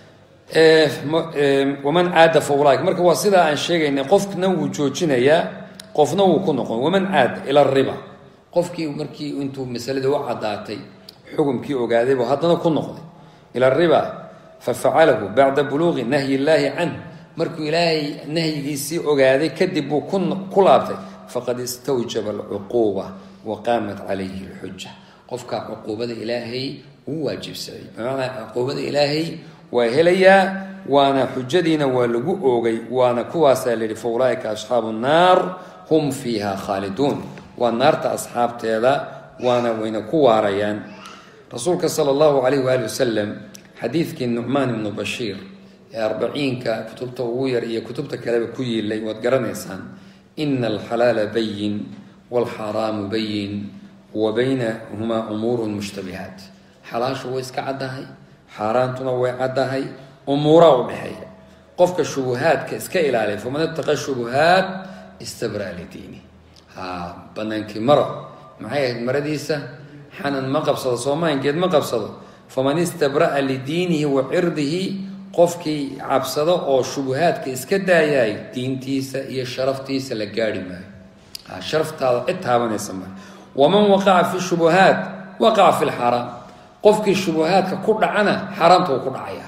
waman caada fa ulaaika marka waa sidaa aan sheegaynay qofna wuu joojinayaa qofna wuu ku noqon waman caada ila riba qofkii markii intuu masaladii u caddaatay xukumkii ogaadaybu haddana ku noqday ila riba fafacalahu bacda buluuqi nahyi illaahi canh markuu ilaahay nahyigiisii ogaaday kadib buu ku laabtay faqad istawjaba alcuquuba wa qaamat calayhi alxuja qofkaa cuquubada ilaahay wuu waajibsaday bimacnaa cuquubada ilaahay waa helayaa waana xujadiina waa lagu oogay waana kuwaasaa la yihi fa ulaaika asxaabu nnaar hum fiiha khaaliduun waa naarta asxaabteeda waana wayna ku waarayaan rasuulka sala allahu calayh waali wasalam xadiidkii nucmaan ibnu bashiir ee arbaciinka kutubta ugu yar iyo kutubta kaleba ku yiilay waad garanaysaan ina alxalaala bayin waalxaaraamu bayin wa baynahumaa umuurun mushtabihaat xalaashu way iska caddahay xaaraantuna way caddahay umuuraa u dhexeeya qofka shubuhaadka iska ilaaliya faman ittaqa shubuhaat istabra lidiini ha banaankii maro maxay ahayd maradiisa xanan ma qabsado soomaankeed ma qabsado faman istabra'a lidiinihi wa cirdihi qofkii cabsado oo shubuhaadka iska daayaay diintiisa iyo sharaftiisa la gaari maayo ha sharaftaada cid taabanaysa maayo waman waqaca fi shubuhaat waqaca fi lxaaraam qofkii shubuhaadka ku dhacana xaaraamta wuu ku dhacaya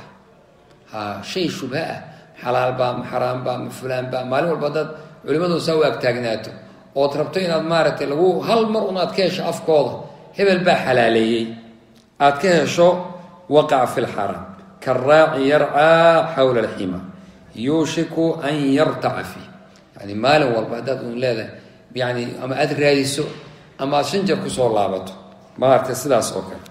ha shay shubha ah xalaalbaa ma xaraambaa ma fulaanbaa maalin walba dad culimadu saa u agtaagnaato ood rabto inaad maaragtay lagu hal mar un aad ka hesho afkooda hebel baa xalaaleeyey aad ka hesho waqaca fi lxaraam karaaci yarcaa xawla alxima yuushiku an yartaca fiih yani maalin walba haddaad un leedahay yani ama aada raadiso ama aada shan jeer kusoo laabato maaragtay sidaas oo kale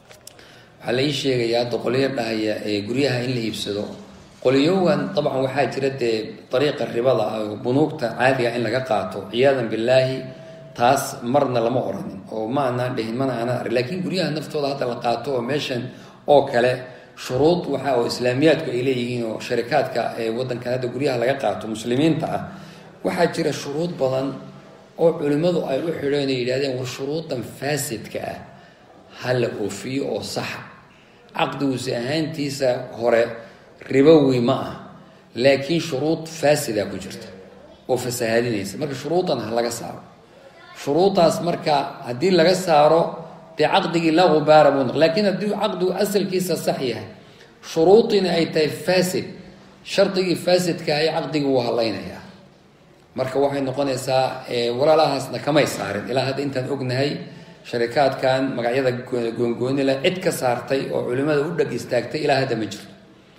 waxaa la ii sheegayaa hadda qolyo dhahaya ee guryaha in la iibsado qolyowan dabcan waxaa jira dee dariiqa ribada ah oo bunuugta caadiga in laga qaato ciyaadan billaahi taas marna lama oranin oo ma anaan dhihin mana aanan arag laakiin guryaha naftooda hadda la qaato oo meeshan oo kale shuruud waxa oo islaamiyaadku ay leeyihiin oo sharikaadka ee waddankan hadda guryaha laga qaato muslimiinta ah waxaa jira shuruud badan oo culimmadu ay u xidheen ay yidhahdeen war shuruudan faasidka ah ha la oofiyo oo saxa caqdiguusi ahaantiisa hore ribowi ma ah laakiin shuruud faasida ku jirta oo fasahaadinaysa marka shuruudan ha laga saaro shuruudaas marka haddii laga saaro dee caqdigii laa gubaara buu noq laakiin haddii caqdigu asalkiisa sax yahay shuruudiina ay tahay faasid shardigii faasidka ay caqdigii wuu hadlaynayaa marka waxay noqonaysaa walaalahaasna kamay saarin ilaa hadda intaan ognahay sharikaadkan magacyada goongoonila cid ka saartay oo culimada u dheg istaagtay ilaa hadda ma jirto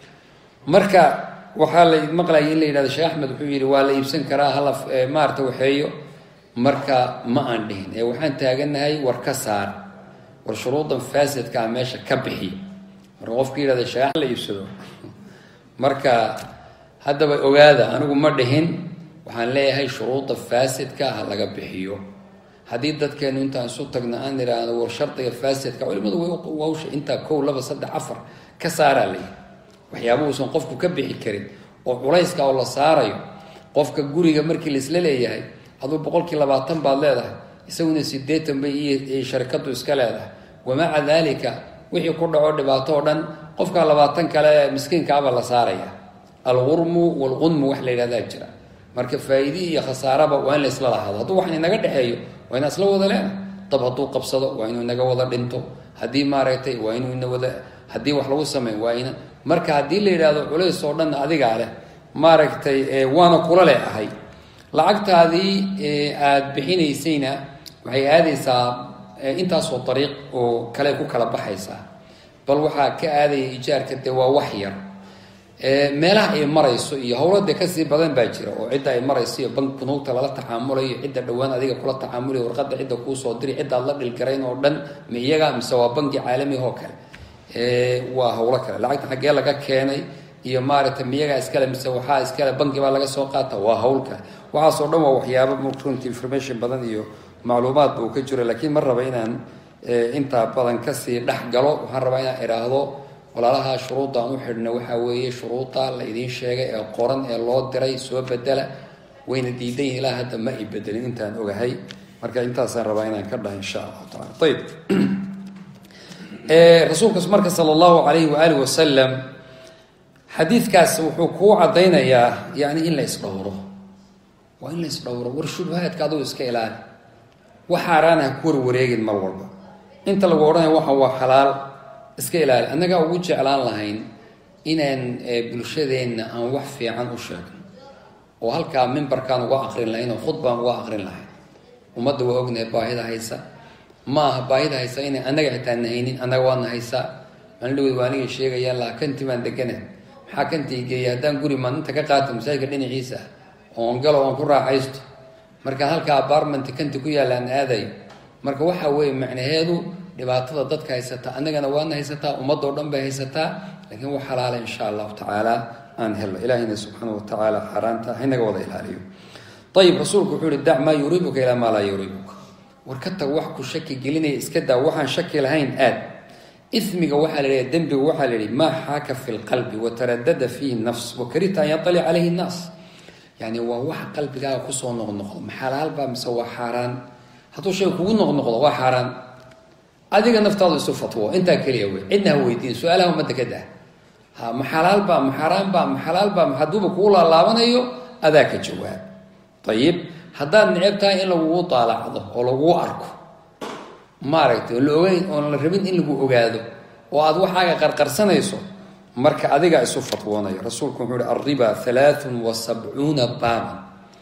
marka waxaa la maqlayay in la yidhahdo sheekh axmed wuxuu yidhi waa la iibsan karaa hala maarata waxeeyo marka ma aan dhihin ee waxaan taaganahay war ka saar war shuruudan faasidkaa meesha ka bixiy marka qofka yidhahda sheekh la iibsado marka haddaba ogaada anigu ma dhihin waxaan leeyahay shuruuda faasidka ha laga bixiyo haddii dadkeenu intaan isu tagna aan idhaahdo war shardiga faasidka culimadu wawsha intaa kow laba saddex afar ka saaraa layihi waxyaaba uusan qofku ka bixi karin oo culayska oo la saarayo qofka guriga markii laisla leeyahay aduu boqolkii labaatan baad leedahay isaguna sideetan bay iyo sharikadu iska leedahay wamaca daalika wixii ku dhaco dhibaato oo dhan qofka labaatan kale miskiinkaaba la saaraya alqurmu walqunmu wax la yidhahdaa jira marka faa-iidi iyo khasaaraba waa in la isla lahaado hadduu wax inaga dhexeeyo waa inaa isla wada leena dab hadduu qabsado waa inuu inaga wada dhinto haddii maaragtay waa inuu ina wada haddii wax lagu sameey waa ina marka haddii la yidhaahdo culays oo dhan adigaa leh maaragtay waana kula leh ahay lacagtaadii aada bixinaysayna waxay aadaysaa intaasoo dariiq oo kale ku kala baxaysaa bal waxaa ka aadaya ijaarka dee waa wax yar meelaha ay marayso iyo howlade kasii badan baa jira oo cidda ay marayso iyo bank bunuugta lala tacaamulayo cidda dhowaan adiga kula tacaamulayo warqadda cidda kuusoo diri ciddaad la dhilgarayn oo dhan ma iyaga mise waa banki caalamiga oo kale waa howlo kale lacagta xaggee laga keenay iyo maaragtay miyagaa iskale mise waxaa iskale banki baa laga soo qaata waa hawl kale waxaasoo dhan waa waxyaaba runti information badan iyo macluumaadba uu ka jiro laakiin ma raba inaan intaa badan kasii dhex galo waxaan rabaa inaan idhaahdo walaalaha shuruudda aan u xidhna waxaa weeye shuruudda la idiin sheegay ee qoran ee loo diray soo bedela wayna diidayin ilaa hadda ma ay bedelin intaan ogahay marka intaasaan rabaa inaan ka dhaha insha allahu taala ayib rasuulka marka sala allahu calayhi waaalih wasalam xadiidkaas wuxuu kuu caddaynayaa yani in la isdhowro waa in la isdhowro war shubahaadka aduu iska ilaali wax xaaraan ha ku warwareegin mar walba inta lagu odhanaya waxan waa xalaal iska ilaali annagaa ugu jeclaan lahayn inaan bulshadeenna aan wax fiican u sheegno oo halkaa mimbarkaan uga aqrin lahayn oo khudbaan uga aqrin lahayn ummadda waa ognahay baahida haysa ma aha baahida haysa inay annaga xitaa nahaynin annaga waadna haysaa maalindhaweed waa aniga sheegayaan laha kanti baan degana maxaa kantii geeya haddaan guri maan inta ka qaata masaajidka dhinaciisa ah oon galo oon ku raaxaysto markaan halkaa apartment kanti ku yaalla aan aadayo marka waxaa weeye macnaheedu dhibaatada dadka haysata annagana waadna haysataa ummadoo dhan bay haysataa laakiin wax xalaala insha allahu tacaala aan helo ilaahayna subxaana wa tacaala xaaraanta haynaga wada ilaaliyo ayib rasuulku wuxuu yihi dac maa yuriibuka ilaa maa laa yuriibuka war ka tag wax ku shaki gelinaya iska daa waxaan shaki lahayn aad ismiga waxaa la yidhaha dembiga waxaa la yihi maa xaaka fi lqalbi wataradada fiihi nafs wakarita an yatalic calayhi nnaas yani waa wax qalbigaaga kusoo noqnoqdo ma xalaalbaa mise waa xaaraan hadduu shay kugu noqnoqdo waa xaaraan adiga naftaadu isu fatwo intaa keliya wey cidna ha weydiin su-aalaha ummadda ka dah ha ma xalaalbaa ma xaaraanbaa ma xalaalbaa ma hadduuba kugu laalaabanayo adaa ka jawaab ayib haddaad neceb tahay in lagugu daalacdo oo laguu arko maaragtay oon la ogeyn oon la rabin in lagu ogaado oo aad waxaaga qarqarsanayso marka adigaa isu fatwoonaya rasuulku wuxuu uhi alriba halaathun wa sabcuuna baaban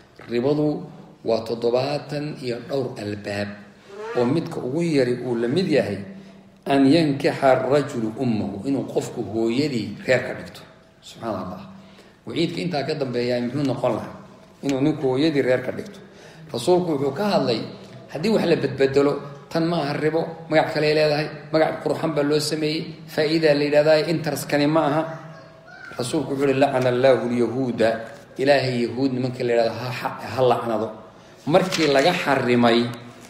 ribadu waa toddobaatan iyo dhowr albaab oo midka ugu yari uu la mid yahay an yankixa arajulu ummahu inuu qofku hooyadii reer ka dhigto subxaana allah waciidka intaa ka dambeeya muxuu noqon lahaa inuu ninku hooyadii reer ka dhigto rasuulku wuxuu ka hadlay haddii wax la bedbedelo tan ma aha ribo magac kaley leedahay magac qurxan baa loo sameeyey faa-iidaa la yidhahdaa interskani ma aha rasuulku wuxuu uhi lacana allaahu lyahuuda ilaahay yahuud nimanka la yidhahdo ha lacnado markii laga xarimay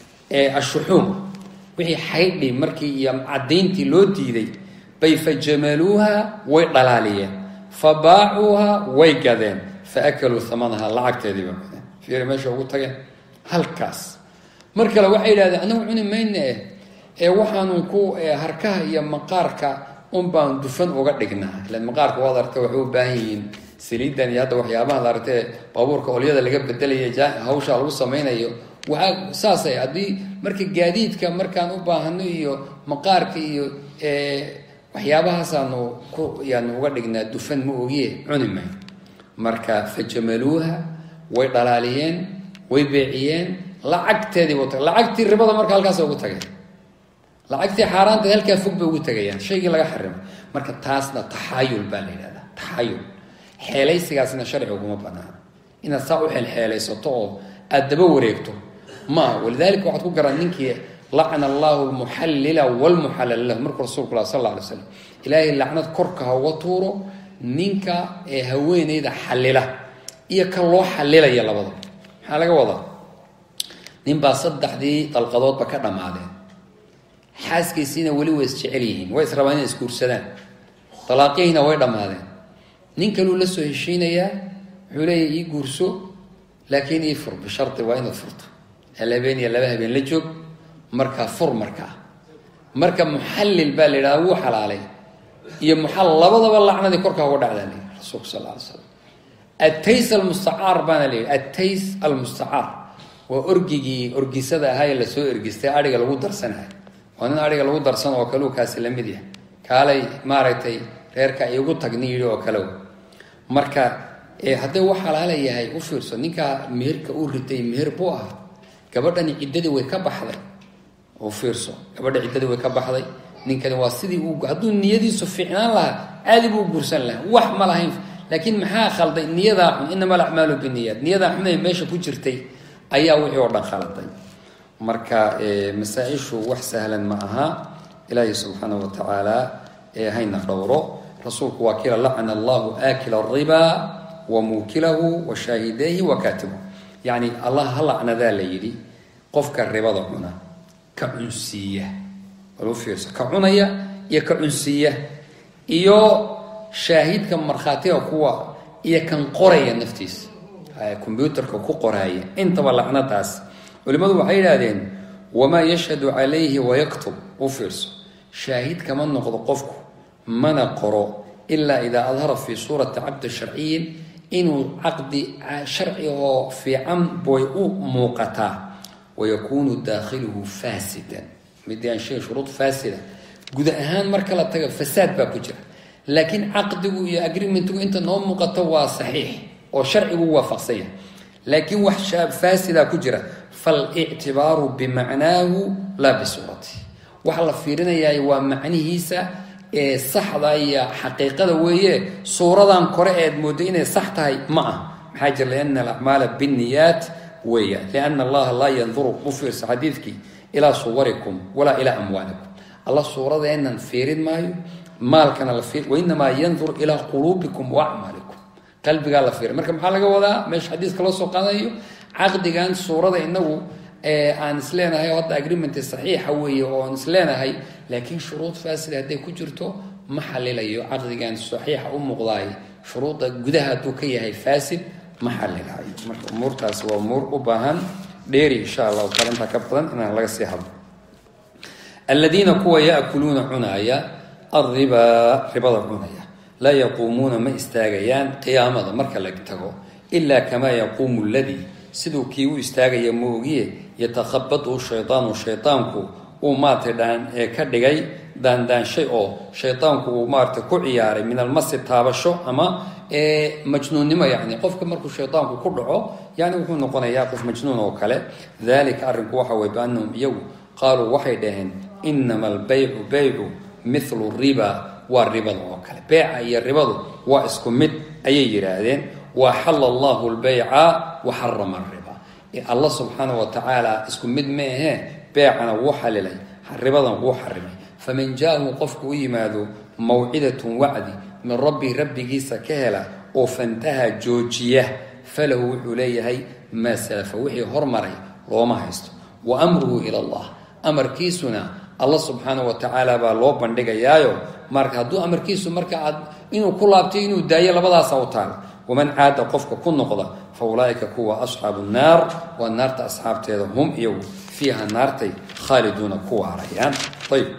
ee ashuxuum wixii xaydhi markii iyo caddayntii loo diiday bay fa jamaluuha way dhalaaliyeen fa baacuuha way gadeen fa akaluu amanaha lacagteediiba gadeen fiiri meesha ugu tageen halkaas mar kale waxay yidhahdeen anagu cuni mayne ee waxaanu ku harkaha iyo maqaarka un baan dufan uga dhignaa ilan maqaarka waad arta waxay u baahan yihiin saliidan iyo hadda waxyaabaha la artee baabuurka olyada laga bedelaya hawsha lagu samaynayo waxaa saasay haddii marka gaadiidka markaan u baahano iyo maqaarka iyo waxyaabahaasaaanu ku yaanu uga dhignaa dufan ma ogiye cuni may marka fajamaluuha way dhalaaliyeen way beeciyeen lacagteedii bu lacagtii ribada marka halkaas ugu tageen lacagtii xaaraanta halkaa fog bay ugu tagayaan shaygii laga xarimay marka taasna taxaayul baa la yidhahdaa taxaayul xeelaysigaasna sharci uguma banaana inaad saa u xeelxeelaysato oo aada daba wareegto maaha walidalika waxaad ku garan ninkii lacna allahu lmuxallila wlmuxallala lahu markuu rasulku lah sal alla alay slam ilaahay lacnad korka ha uga tuuro ninka ee haweeneyda xallila iyo ka loo xallilaya labada maxaa laga wadaa ninbaa saddexdii dalqadoodba ka dhammaadeen xaaskiisiina weli way isjecel yihiin way israbaan inay isguursadaan dalaaqihiina way dhammaadeen nin kaluu la soo heshiinayaa wuxuu leeyahy ii guurso laakiin ii fur bisharti waa inaad furto hal habeen iyo laba habeen la joog markaa fur markaa marka muxallil baa la yidhahda wuu xalaalay iyo muxal labadaba lacnadii korkaa uga dhacdaa la yidhi rasuulku sal lla alay slam attays almustacaar baana la yidhi attays almustacaar waa orgigii orgisada ahaa ee lasoo ergistay adhiga lagu darsanahay waa nin adhiga lagu darsan oo kaleu kaasi la mid yahay kaalay maaragtay reerka igu tagni yidhi oo kale marka hadday u xalaala yahay u fiirso ninkaa meherka uu ritay meher buu ahaa gabadhani ciddadii way ka baxday u fiirso gabadha ciddadii way ka baxday ninkani waa sidii uu hadduu niyadiisu fiicnaan lahaa caadi buu guursan lahaa wax ma lahayn laakiin maxaa khalday niyadaa xun inama alacmaalu biniyaat niyadaa xun ee meesha ku jirtay ayaa wixii oo dhan khaladay marka masaa-ishu wax sahlan ma aha ilaahi subxaanahu wa tacaala hayna dhowro rasuulku waa kila lacana allahu aakila ariba wa muukilahu wa shaahidayhi wa kaatibahu yacni allah ha lacnadaa la yidhi qofka ribada cuna ka cunsiiya walu fiirso ka cunaya iyo ka cunsiiya iyo shaahidka markhaatiga kuwa iyo kan qoraya naftiisa combyuutarka ku qoraaya intaba lacnadaas culimmadu waxay yidhaahdeen wamaa yashhadu calayhi wayaktub u fiirso shaahid kama noqdo qofku mana qoro ilaa idaa adhara fii suurati cabdi sharciyin inuu caqdi sharci oo fiican boy u muuqataa wayakuunu daakhiluhu faasidan midii aan sheegay shuruud faasida guud ahaan marka la taga fasaad baa ku jira laakiin caqdigu iyo agreementgu inta noo muuqato waa saxiix oo sharcigu waafaqsan yahay laakiin wax faasida ku jira falictibaaru bimacnaahu laa bisuurati waxa la fiirinayaa waa macnihiisa ee saxda iyo xaqiiqada weeye suuradan kore eed moodo inay sax tahay ma ah maxaa jira liana alacmaala binniyaat weeya liana allaha laa yanduru u fiirsa xadiidkii ilaa suwarikum walaa ilaa amwaalikum alla suuradeennan fiirin maayo maalkana la fiir wainamaa yandur ilaa quluubikum wa acmaalikum qalbigaa la fiiray marka maxaa laga wadaa meesha xadiiska loo soo qaadanayo caqdigan suurada inagu aan isleenahay hadda agreement saxiixa weeye oo aan isleenahay laakiin shuruud faasida hadday ku jirto ma xalilayo caqdigan saxiixa u muuqdaay shuruudda gudaha hadduu ka yahay faasid ma xalilayo marka umuurtaas waa umuur u baahan dheeri insha allahu taala intaa ka badan inaan laga sii hadlo aladiina kuwa yaakuluuna cunaaya alribaa ribada cunaya laa yaquumuuna ma istaagayaan qiyaamada marka la tago ilaa kamaa yaquumu ladii siduu kii u istaagaya moogiye yatakhabadu shaydaanu shaydaanku uu maaragtay dhaan ee ka dhigay daandaanshay oo shaydaanku uu maaragtay ku ciyaaray min almasi taabasho ama majnuunnimo yacni qofka markuu shaydaanku ku dhaco yani wuxuu noqonayaa qof majnuun oo kale dalika arrinku waxa weye biannahum iyagu qaaluu waxay dhaheen inama albaycu baycu mithlu riba waa ribada oo kale beeca iyo ribadu waa isku mid ayay yidhaahdeen wa axala allahu lbayca wa xarama ariba allah subxaana wa tacaala isku mid ma ahee beecana wuu xalilay ribadan wuu xarimay faman jaahu qofku u yimaado mawcidatun wacdi min rabbi rabbigiisa ka hela oo fantaha joojiya falahu wuxuu leeyahay maa salafa wixii hormaray looma haysto wa amruhu ila allah amarkiisuna alla subxaana wa tacaala baa loo bandhigayaayo marka hadduu amarkiisu marka aad inuu ku laabtay inuu daayo labadaasa u taala waman caada qofka ku noqda fa ulaaika kuwa asxaabu nnaar waa naarta asxaabteeda hum iyagu fiiha naartay khaaliduuna ku waarayaan ayb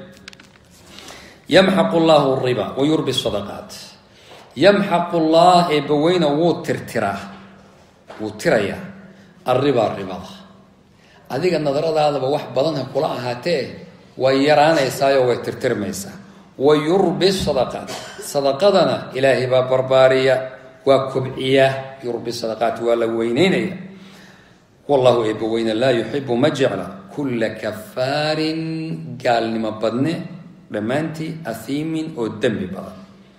yamxaqu llahu riba wa yurbi sadaqaat yamxaqu llah eebbaweyna wuu tirtiraa wuu tirayaa arribaa ribada adiga nadaradaadaba wax badan ha kula ahaatee way yaraanaysaayo way tirtirmaysaa wa yurbi sadaqaat sadaqadana ilaahay baa barbaariya waa kobciya yurbi sadaqaat waa la weyneynaya wallahu eebbaweyne laa yuxibu ma jecla kulla kafaarin gaalnimo badne dhammaantii ahiimin oo dembi badan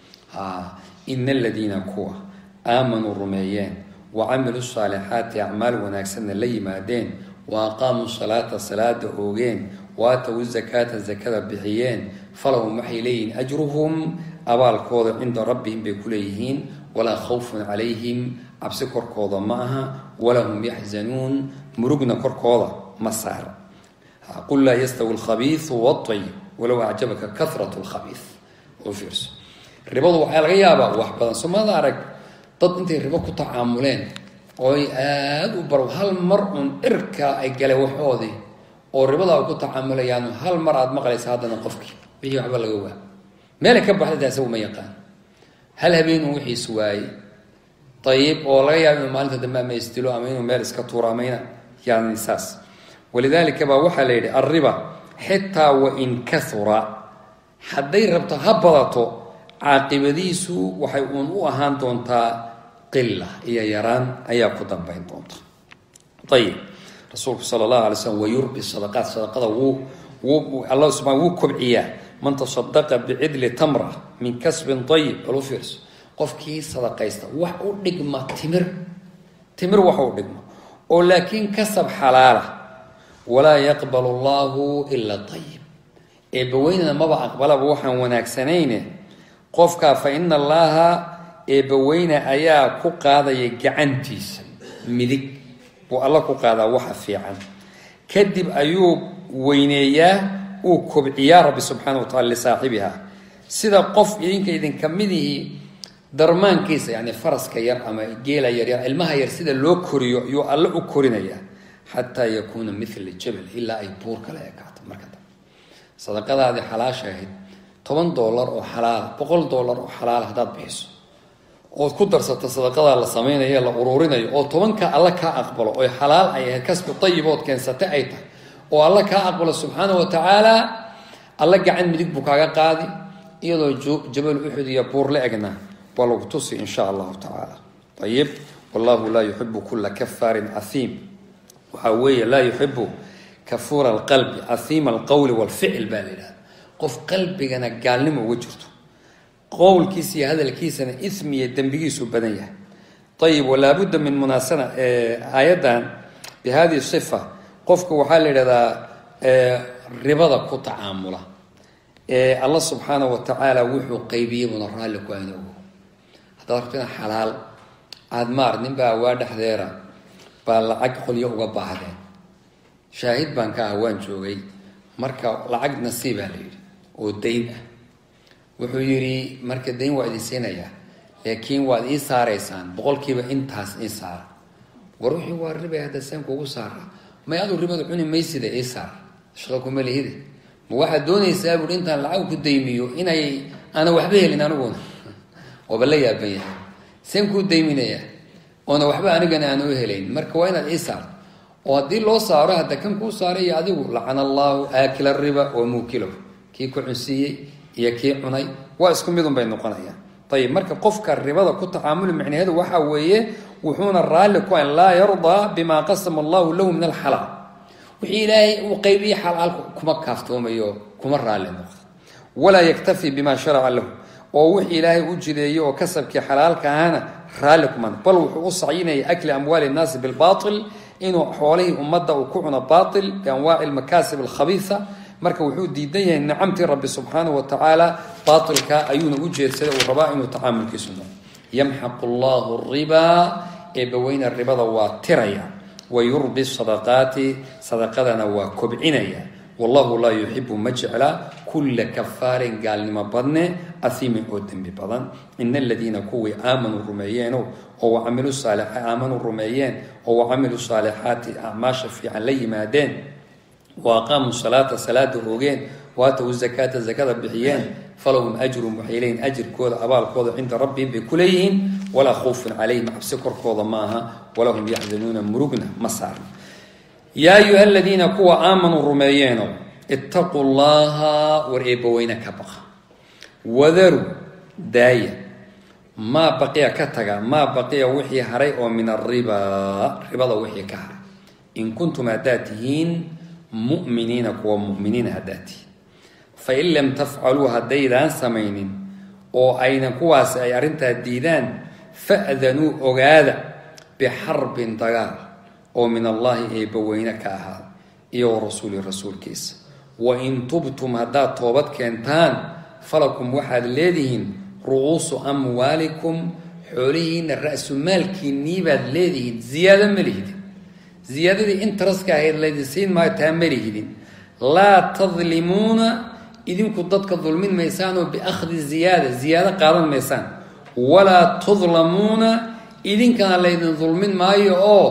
ina aladiina kuwa aamanuu rumeeyeen wa camiluu saalixaati acmaal wanaagsanna la yimaadeen wa aqaamuu salaata salaada oogeen wa aatow zakaata zakada bixiyeen falahum waxay leeyihiin ajruhum abaalkooda cinda rabbihim bay ku leeyihiin walaa khawfun calayhim cabsi korkooda ma aha walaa hum yaxzanuun murugna korkooda ma saara qul laa yastawi alkhabiisu waayib walow acjabaka karat lkhabiis u fiirso ribadu waxaa laga yaabaa wax badan soomada arag dad intay ribo ku tacaamuleen ooy aada u bar hal mar uun cirka ay galeen waxoodii oo ribada ay ku tacaamulayaan hal mar aada maqlaysa haddana qofkii wixii waxba laga waa meelay ka baxday taasi uma yaqaan hal habeenun wixiis waayey ayib oo laga yaaba inuu maalinta dambe ama isdilo ama inuu meel iska tuuro ama ina yani saas walidaalika baa waxaa la yidhi alriba xitaa wain kahura hadday rabto ha badato caaqibadiisu waxay uun u ahaan doontaa qila iyo yaraan ayaa ku dambayn doonta ayib rasuulku sala allahu alay slam wayurbi sadaqaat sadaqada wuu wuu alla subaa wuu kobciyaa man tasadaqa bicidli tamra min kasbin ayib bal u fiirso qofkii sadaqaysta wax u dhigma timir timir wax u dhigma oo laakiin kasab xalaala walaa yaqbal allahu ila ayib eebbaweynana maba aqbalaba waxaan wanaagsanayne qofkaa fa ina allaha eebbaweyne ayaa ku qaadaya gacantiisa midig buu alla ku qaadaa waxa fiican kadib ayuu weyneeyaa uu kobciyaa rabbi subxaana wa tacala lisaaxibiha sida qof idinka idinka midihii darmaankiisa yani faraska yar ama geela yaryar ilmaha yar sida loo koriyo ayuu alle u korinaya xataa yakuuna mila jabal ilaa ay buur kale ekaato marka dambe sadaqadaadii xalaasha ahayd toban dollar oo xalaala boqol dollar oo xalaala haddaad bixiso ood ku darsato sadaqadaa la samaynayo la uruurinayo oo tobanka alla kaa aqbalo oy xalaal ay ahayd kasbi ayibood keensatay ay tahay oo alla kaa aqbalo subxaana wa tacaala alla gacan midig buu kaaga qaadi iyadoo jabal uxud iyo buur la egna waa lagu tusi in sha allahu tacaala ayib wallahu laa yuxibu kula kafaarin ahiim waxaa weeye laa yuxibu kafuura alqalbi ahiima alqowli walficl baa la yidhahda qof qalbigana gaalnimo uga jirto qowlkiisa iyo hadalkiisana ismi iyo dembigiisu badan yahay ayib walaabudda min munaasana aayaddan bi hadihi sifa qofka waxaa la yidhahdaa ribada ku tacaamula alla subxaana wa tacaala wuxuu qaybiyey buna raalli ku ayna ogo haddaad rabtina xalaal aada maar ninbaa waa dhexdeera baa lacag qolyo uga baahdeen shaahid baan ka ah waan joogay marka lacag nasiibaa la yidhi oo dayn ah wuxuu yidhi marka dayn waa idin siinayaa laakiin waad ii saaraysaan boqolkiiba intaas ii saara war wixii waa ribay hadda seen kuugu saara may adu ribada cuni maysida ii saar shaqa kuma lihide ma waxaad doonaysaa buui intaan lacag ku daymiyo inay aana waxba helin aniguna waaba la yaaban yahay seen kuu dayminayaa oona waxba anigana aan u helayn marka waa inaad ii saarto oo haddii loo saaro hadda kan kuu saaray iyo adigu lacana allaahu aakila riba wa muukilahu kii ku cunsiiyey iyo kii cunay waa isku midun bay noqonayaan ayib marka qofka ribada ku tacaamuli micnaheedu waxa weeye wuxuuna raalli ku an laa yardaa bima qasama allahu lahu min alxalaal wixii ilaahay uu qaybiye xalaal kuma kaaftoomayo kuma raalli noqdo walaa yaktafi bima sharaca lahu oo wixii ilaahay u jideeyey oo kasabkii xalaalka ahana raalli kuman bal wuxuu u sacyinaya akli amwaali nnaasi bilbail inuu xoolihii ummadda uu ku cuno bail bianwaaci lmakaasib alkhabiisa marka wuxuu diidan yahay nicamtii rabbi subxaanahu wa tacaala baailka ayuuna u jeedsaday uu rabaa inuu tacaamulkiisu noqo yamxaqu allahu ribaa eebbaweyna ribada waa tiraya wa yurbi sadaqaati sadaqadana waa kobcinaya wallahu laa yuxibu ma jecla kulla kafaarin gaalnimo badne ahiimin oo dembi badan ina aladiina kuwii aamanuu rumeeyeeno oo wacamilu saali aamanuu rumeeyeen oo wacamilu saalixaati acmaasha fiican la yimaadeen wa aqaamuu salaata salaada oogeen waatawu zakaata zakada bixiyeen falahum ajrun waxay leeyihin ajirkooda abaalkooda cinda rabbihim bay ku leeyihiin walaa khawfun calayhim cabsi korkooda ma aha walahum yaxzanuuna murugna ma saarna yaa ayuha aladiina kuwa aamanuu rumeeyeeno ittaquu llaha war eebbaweyne ka baqa wadaru daaya maa baqiya ka taga maa baqiya wixii haray oo min aribaa ribada wixii ka haray in kuntum haddaad tihiin mu'miniina kuwa mu'miniina haddaad tihiin fain lam tafcaluu haddaydaan samaynin oo aynan kuwaasi ay arrintaa diidaan fa'danuu ogaada bixarbin dagaal oo min allaahi eebbaweyne ka ahaada iyo wa rasuuli rasuulkiisa wain tubtum haddaad toobad keentaan falakum waxaad leedihiin ru'uusu amwaalikum xoolihiina ra-su maalkiinnii baad leedihiin ziyaado ma lihidin ziyaadadii intaraska ahayd laydin siin maayo taa ma lihidin laa tadlimuuna idinku dadka dulmin maysaan oo biakhdi ziyaada ziyaado qaadan maysaan walaa tudlamuuna idinkana laydin dulmin maayo oo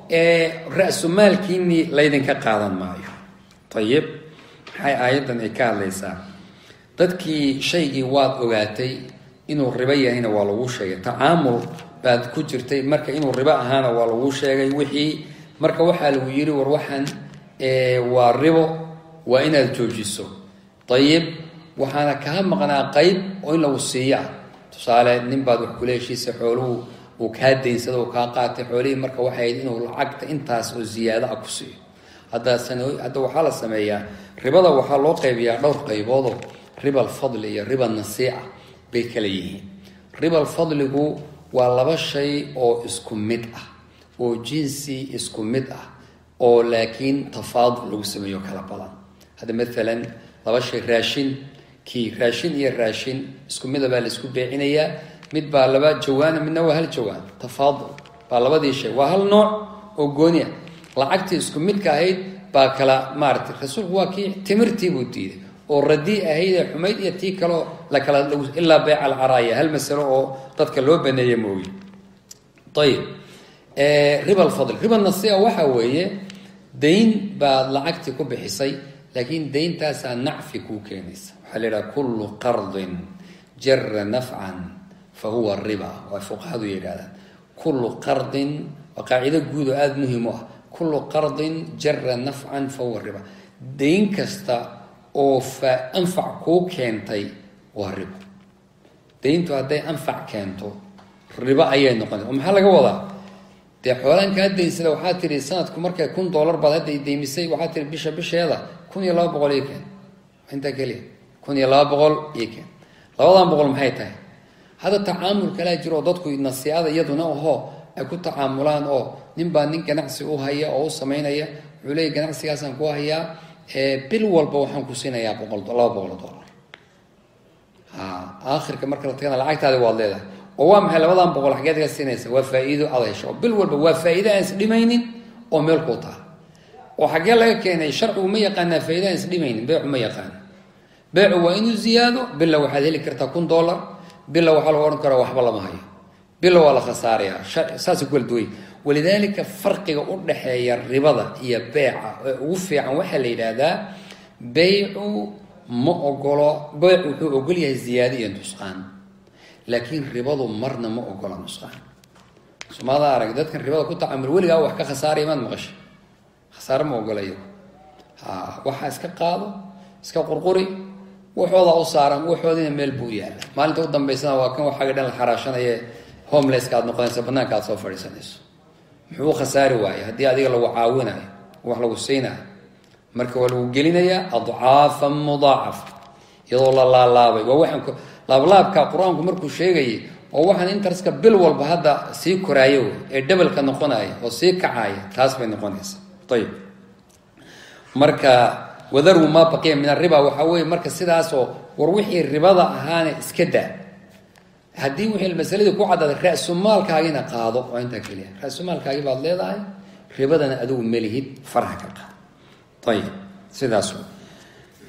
ra-su maalkiinnii laydinka qaadan maayo ayib maxay aayaddan ay ka hadlaysaa dadkii shaygii waad ogaatay inuu ribo yahayna waa lagu sheegay tacaamul baad ku jirtay marka inuu ribo ahaana waa lagu sheegay wixii marka waxaa lagu yidhi war waxaan waa ribo waa inaad joojiso ayib waxaana kaa maqnaa qeyb oo in lagu siiyo ah tusaale nin baad wax kula heshiisa xooluhu uu kaa daynsada uu kaa qaatay xoolihii marka waxay ahayd inuu lacagta intaas oo ziyaado ah ku siiyo hadda hadda waxaa la sameeyaa ribada waxaa loo qaybiyaa dhowr qayboodoo riba alfadli iyo riba nasiica bay kala yihiin riba alfadligu waa laba shay oo isku mid ah oo jinsi isku mid ah oo laakiin tafaadul lagu sameeyo kala badan hadda maalan laba shay raashin kii raashin iyo raashin isku mida baa la isku beecinayaa mid baa laba jawaana midna waa hal jawaan tafaadul baa labadii shay waa hal nooc oo gooni ah lacagtii isku midka ahayd baa kala maaratay rasuulku waa kii timirtii buu diiday oo radii ahayd ee xumayd iyo tii kaleo la kala ilaa beyc alcaraaya hal masalo oo dadka loo baneeya moogi ayib riba alfadl riba nasiica waxa weeye dayn baad lacagtii ku bixisay laakiin dayntaasaa nacfi kuu keenaysa waxaa la yidhaha kullu qardin jara nafcan fa huwa riba waa fuqahadu yidhahdaan kullu qardin waa qaacido guud oo aada muhiim u ah kullu qardin jara nafcan fa huwa riba dayn kasta oo fa anfac kuu keentay waa ribo dayntu hadday anfac keento ribo ayay noqonaysa oo maxaa laga wadaa dee xoolaan kaa daynsada waxaa tihi sanadku markay kun dollar baad hadda daymisay waxaa tihi bisha bisheeda kun iyo laba boqol ii keen intaa keliya kun iyo laba boqol ii keen labadan boqol maxay tahay hadda tacaamul kalaa jiro oo dadku nasiicada iyaduna ahoo ay ku tacaamulaan oo nin baa nin ganacsi u haya oo u samaynaya wuxuu leeya ganacsigaasaan ku hayaa bil walba waxaan ku siinayaa boqol laba boqol dollar ha aakhirka marka la tagana lacagtaadi waad leedahay oo waa maxay labadan boqol xageed ka siinaysa waa faa-iido aad hesho oo bil walba waa faa-iide aan isdhimaynin oo meel kuu taha oo xaggee laga keenay sharcigu ma yaqaanaa faa-ida aan isdhimaynin beecu ma yaqaano beecu waa inuu ziyaado billa waxaad heli kartaa kun dollar billa waxaa lagu odhan karaa waxba lama hayo billa waa la khasaarayaa saasay ku kala duway walidaalika farqiga u dhexeeya ribada iyo beeca ee ugu fiican waxaa la yidhaahdaa beycu ma ogolo beycu wuxuu ogol yahay ziyaado iyo nusqaan laakiin ribadu marna ma ogola nusqaan somaada arag dadkan ribada ku tacamul weligaa wax ka khasaaraya maad maqashay khasaare ma ogolayo ha waxaa iska qaado iska qurquri waxoodaa u saaran waxoodina meel buu yaalla maalinta u dambaysana waa kan waxaaga dhan la xaraashanaye homelesska aad noqonaysa banaanka aad soo fadhiisanayso muxuu u khasaari waayey haddii adiga lagu caawinayo wax lagu siinayo marka waa lagu gelinayaa adcaafan mudaacafa iyadoo la laalaabay waa waxaan laablaabka qur-aanku markuu sheegayay oo waxaan interska bil walba hadda sii koraayo wey ee dhabalka noqonaya oo sii kacaya taas bay noqonaysa ayib marka wadarwu maa baqiya min ariba waxaa weeye marka sidaasoo war wixii ribada ahaana iska daa haddii wixii masaladii ku cadaaday ra-sumaalkaagina qaado waa intaa keliya ra-sumaalkaagi baad leedahay ribadana adigu melihid farha ka qaado ayib sidaas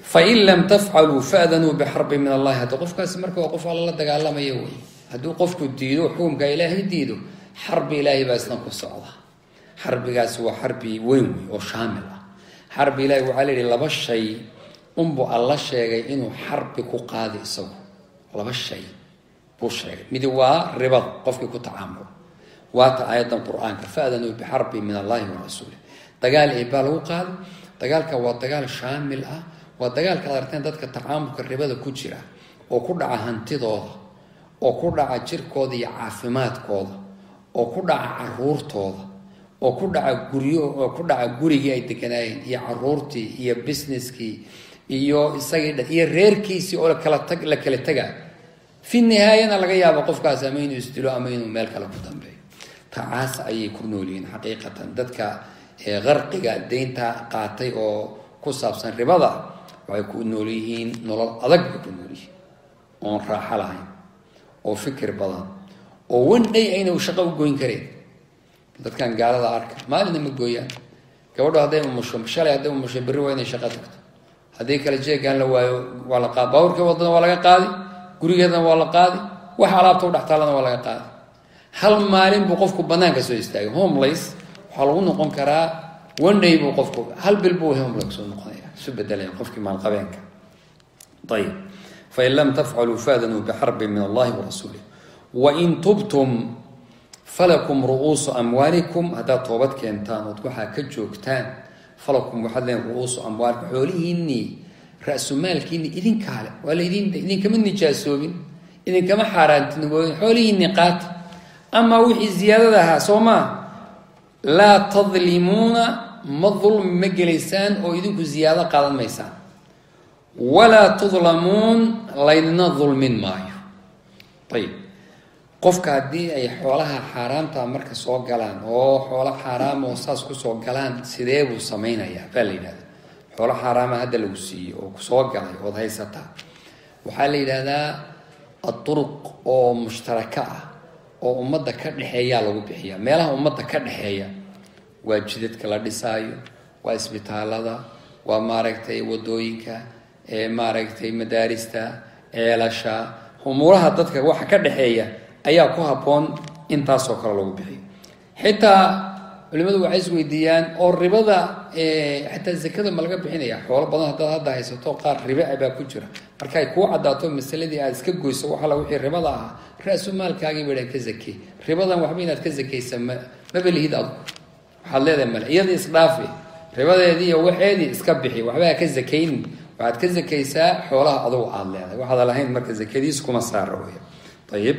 fain lam tafcaluu faadanuu bixarbin min allahi hadda qofkaasi marka waa qof alla la dagaalamaya wey hadduu qofku diido xukumka ilaahay diido xarbi ilaahay baa isna ku socda xarbigaasi waa xarbi weyn wey oo shaamil ah xarbi ilahay waxaa layihi laba shay unbu alla sheegay inuu xarbi ku qaadi isagu laba shay buu sheegay midi waa ribada qofkii ku tacaamulo waata aayadan qur-aanka faadanuu bixarbin min allahi wa rasuulih dagaal ee baa lagu qaaday dagaalka waa dagaal shaamil ah waa dagaalka ad arteen dadka tacaamulka ribada ku jira oo ku dhaca hantidooda oo ku dhaca jirkooda iyo caafimaadkooda oo ku dhaca caruurtooda oo ku dhaca guryo oo ku dhaca gurigii ay deganaayeen iyo caruurtii iyo businesskii iyo isagii iyo reerkiisii oo lakala tag la kala taga fi nihaayana laga yaabo qofkaas ama inuu isdilo ama inuu meel kale ku dambeeyo tacaas ayay ku noolyihiin xaqiiqatan dadka qarqiga deynta qaatay oo ku saabsan ribada waxay ku nool yihiin nolol adag bay ku nool yihiin oon raaxo lahayn oo fikir badan oo one day ayna shaqo u goyn kareen dadkan gaalada arka maalina ma gooyaan gabadho hadday umusho shalay hadday umusho berri waa inay shaqo tagto haddii kale jeegaan la waayo waa la qaadi baaburka wadana waa laga qaadi gurigeedana waa la qaadi wax alaabta udhex taalana waa laga qaadi hal maalin buu qofku banaanka soo istaagay homeless waxaa lagu noqon karaa one day buu qofku hal bil buu homeless soo noqonaya isu bedelaya qofkii maalqabeenka ayib fain lam tafcaluu faadanuu bixarbin min allahi warasuulih wain tubtum falakum ru'uusu amwaalikum haddaad toobad keentaan ood waxaa ka joogtaan falakum waxaad leen ru'uusu amwaalikum xoolihiinnii ra-sumaalkiinni idinkaale waa laidin idinkama nijaasoobin idinkama xaaraantinimooyin xoolihiinni qaata amaa wixii ziyaadada ahaa soo maa laa tadlimuuna ma dulmi ma gelaysaan oo idinku ziyaado qaadan maysaan walaa tudlamuun laydina dulmin maayo ayib qofka haddii ay xoolaha xaaraamta marka soo galaan oo xoolo xaaraam oo saas kusoo galaan sidee buu samaynayaa baa la yidhahda xoolo xaaraama hadda lagu siiyo oo kusoo galay ood haysataa waxaa la yidhahdaa aduruq oo mushtaraka ah oo ummadda ka dhexeeyaa lagu bixiya meelaha ummadda ka dhexeeya waa jidadka la dhisaayo waa isbitaalada waa maaragtay wadooyinka maaragtay madaarista ceelasha umuuraha dadka waxa ka dhexeeya ayaa ku habboon intaasoo kale lagu bixiyo xitaa culimadu waxay isweydiiyaan oo ribada xataa zakada ma laga bixinaya xoolo badan haddaad hadda haysato qaar ribe baa ku jira markay kuu cadaato masaladii aada iska goyso waxala wixii ribada ahaa ra-sumaalkaagii baydhan ka zakey ribadan waxba inaad ka zakaysa ma maba lihid adu waxaad leedahay male iyadii isdhaafi ribadeedii iyo waxeedii iska bixi waxba ha ka zakaynin waxaad ka zakaysaa xoolaha adugu aada leedahay waxaad lahayn marka zakadiis kuma saara wey ayib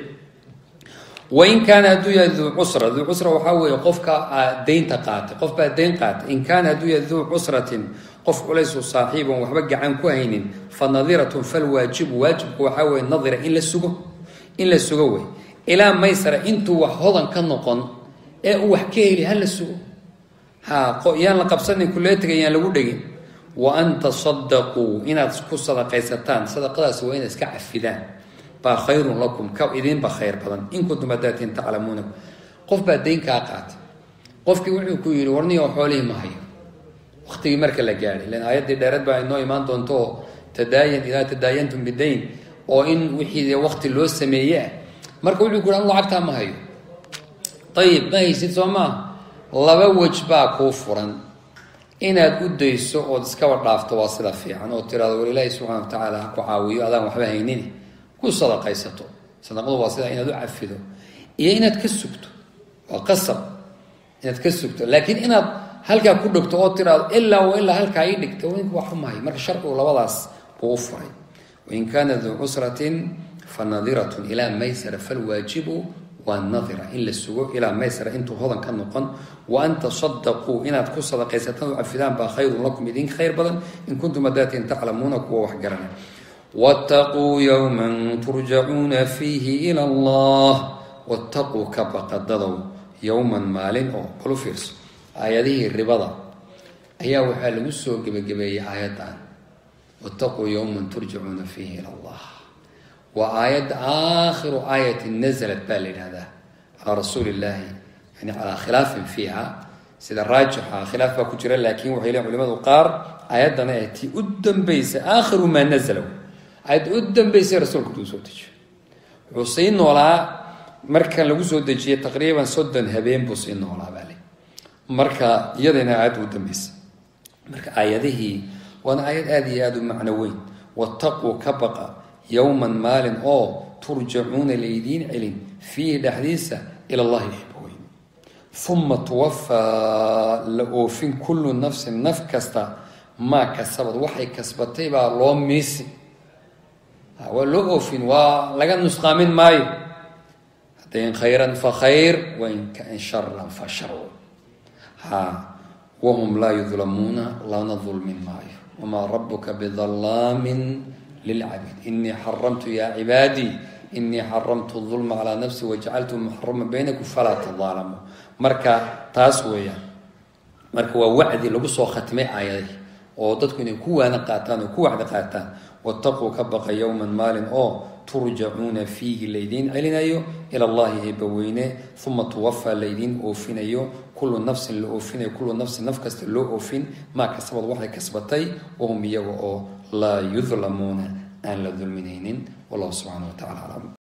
wain kaana hadduu yahay duu cusra duu cusra waxaa weeye qofka deynta qaatay qof baa deyn qaatay in kaana hadduu yahay duu cusratin qof culaysu saaxiibon waxba gacan ku haynin fa nadiratun falwaajibu waajibku waxaa weye nadira in la sugo in la sugo wey ilaa maysara intuu wax hodan ka noqon ee uu wax ka heli ha la sugo ha yaan la qabsanin kuleetiga yaan lagu dhegin wa an tasadaquu inaad ku sadaqaysataan sadaqadaas waa inaad iska cafidaan baa khayrun lakum ka idinba khayr badan in kuntum hadaatiin taclamuuna qof baa dayn kaa qaatay qofkii wuxuu ku yidhi warniyo xoolihii ma hayo waktigii marka la gaadhay lan aayaddii dheereed baa inoo imaan doonto tadaayan idaa tadaayantum bidayn oo in wixii wakti loo sameeye ah marka wuxuu ku yidhi anu lacagtaa ma hayo ayib ma haysid soo maa laba wej baa kuu furan inaad u dayso ood iskaba dhaafto waa sida fiican oo tiraado war ilaahi subxana wa tacaala ha ku caawiyo adaan waxba haynin ku sadaqaysato sadaqadu waa sida inaad u cafido iyo inaad ka sugto waa qasab inaad ka sugto laakiin inaad halkaa ku dhogto oo tiraado ilaa wa ilaa halkaa ii dhigta winku waxu mahay marka sharcigu labadaas buu u furay wain kaana duu cusratin fa nadiratun ilaa maysara falwaajibu waa nadira in la sugo ilaa maysara intuu hodan ka noqon wa an tasadaquu inaad ku sadaqaysataan u cafidaan baa khayrun lakum idin khayr badan in kuntum hadaatiin taclamuuna kuwa wax garanay wاtaquu yowma turjacuuna fiihi ilى اllah wاtaquu ka baqadadow yowman maalin oo balu fiirso aayadihii ribada ayaa waxaa lagu soo gebagabeeyey aayaddan wاtaquu yowma turjacuuna fiihi ilى اllah waa aayadda aakhiru aayati naزlat baa la yidhahdaa calaa rasuuli اllahi yani calaa khilaafin fiiha sida raajixa khilaaf baa ku jira laakiin waxay leeyihin culimadu qaar aayaddana ee tii u dambaysa aakhiru maa nazala aayadda u dambaysay rasuulka uu soo dejiyo wuxuu sii noolaa marka lagu soo dejiyey taqriiban soddon habeen buu sii noolaa baa le marka iyadana aayadda u dambaysa marka aayadihii waana aayad aada iyo aada u macno weyn wattaquu ka baqa yowman maalin oo turjacuuna laydiin celin fiihi dhexdiisa ila allahi xibweyn uma tuwafaa la oofin kullu nafsin naf kasta maa kasabad waxay kasbatay baa loo miisi waa loo oofin waa laga nusqaamin maayo haddayn khayran fa khayr wain kaan sharan fa shar ha wahum laa yudlamuuna lana dulmin maayo wamaa rabuka bidalaamin lilcabiid inii xaramtu yaa cibaadii inii xaramtu dulma calaa nafsi wajacaltu muxarama baynakum falaa tadaalamuu marka taas weeyaan marka waa wacdi lagu soo khatimay aayadihii oo dadku inay ku waana qaataan oo ku wacdi qaataan wataquu ka baqa yowman maalin oo turjacuuna fiihi laydiin celinayo ila allahi eebbaweyne uma tuwafaa laydiin oofinayo kullu nafsin la oofinayo kullu nafsin naf kasta loo oofin maa kasabad waxay kasbatay wahum iyaga oo laa yudlamuuna aan la dulminaynin wallahu subxana wa tacala aclam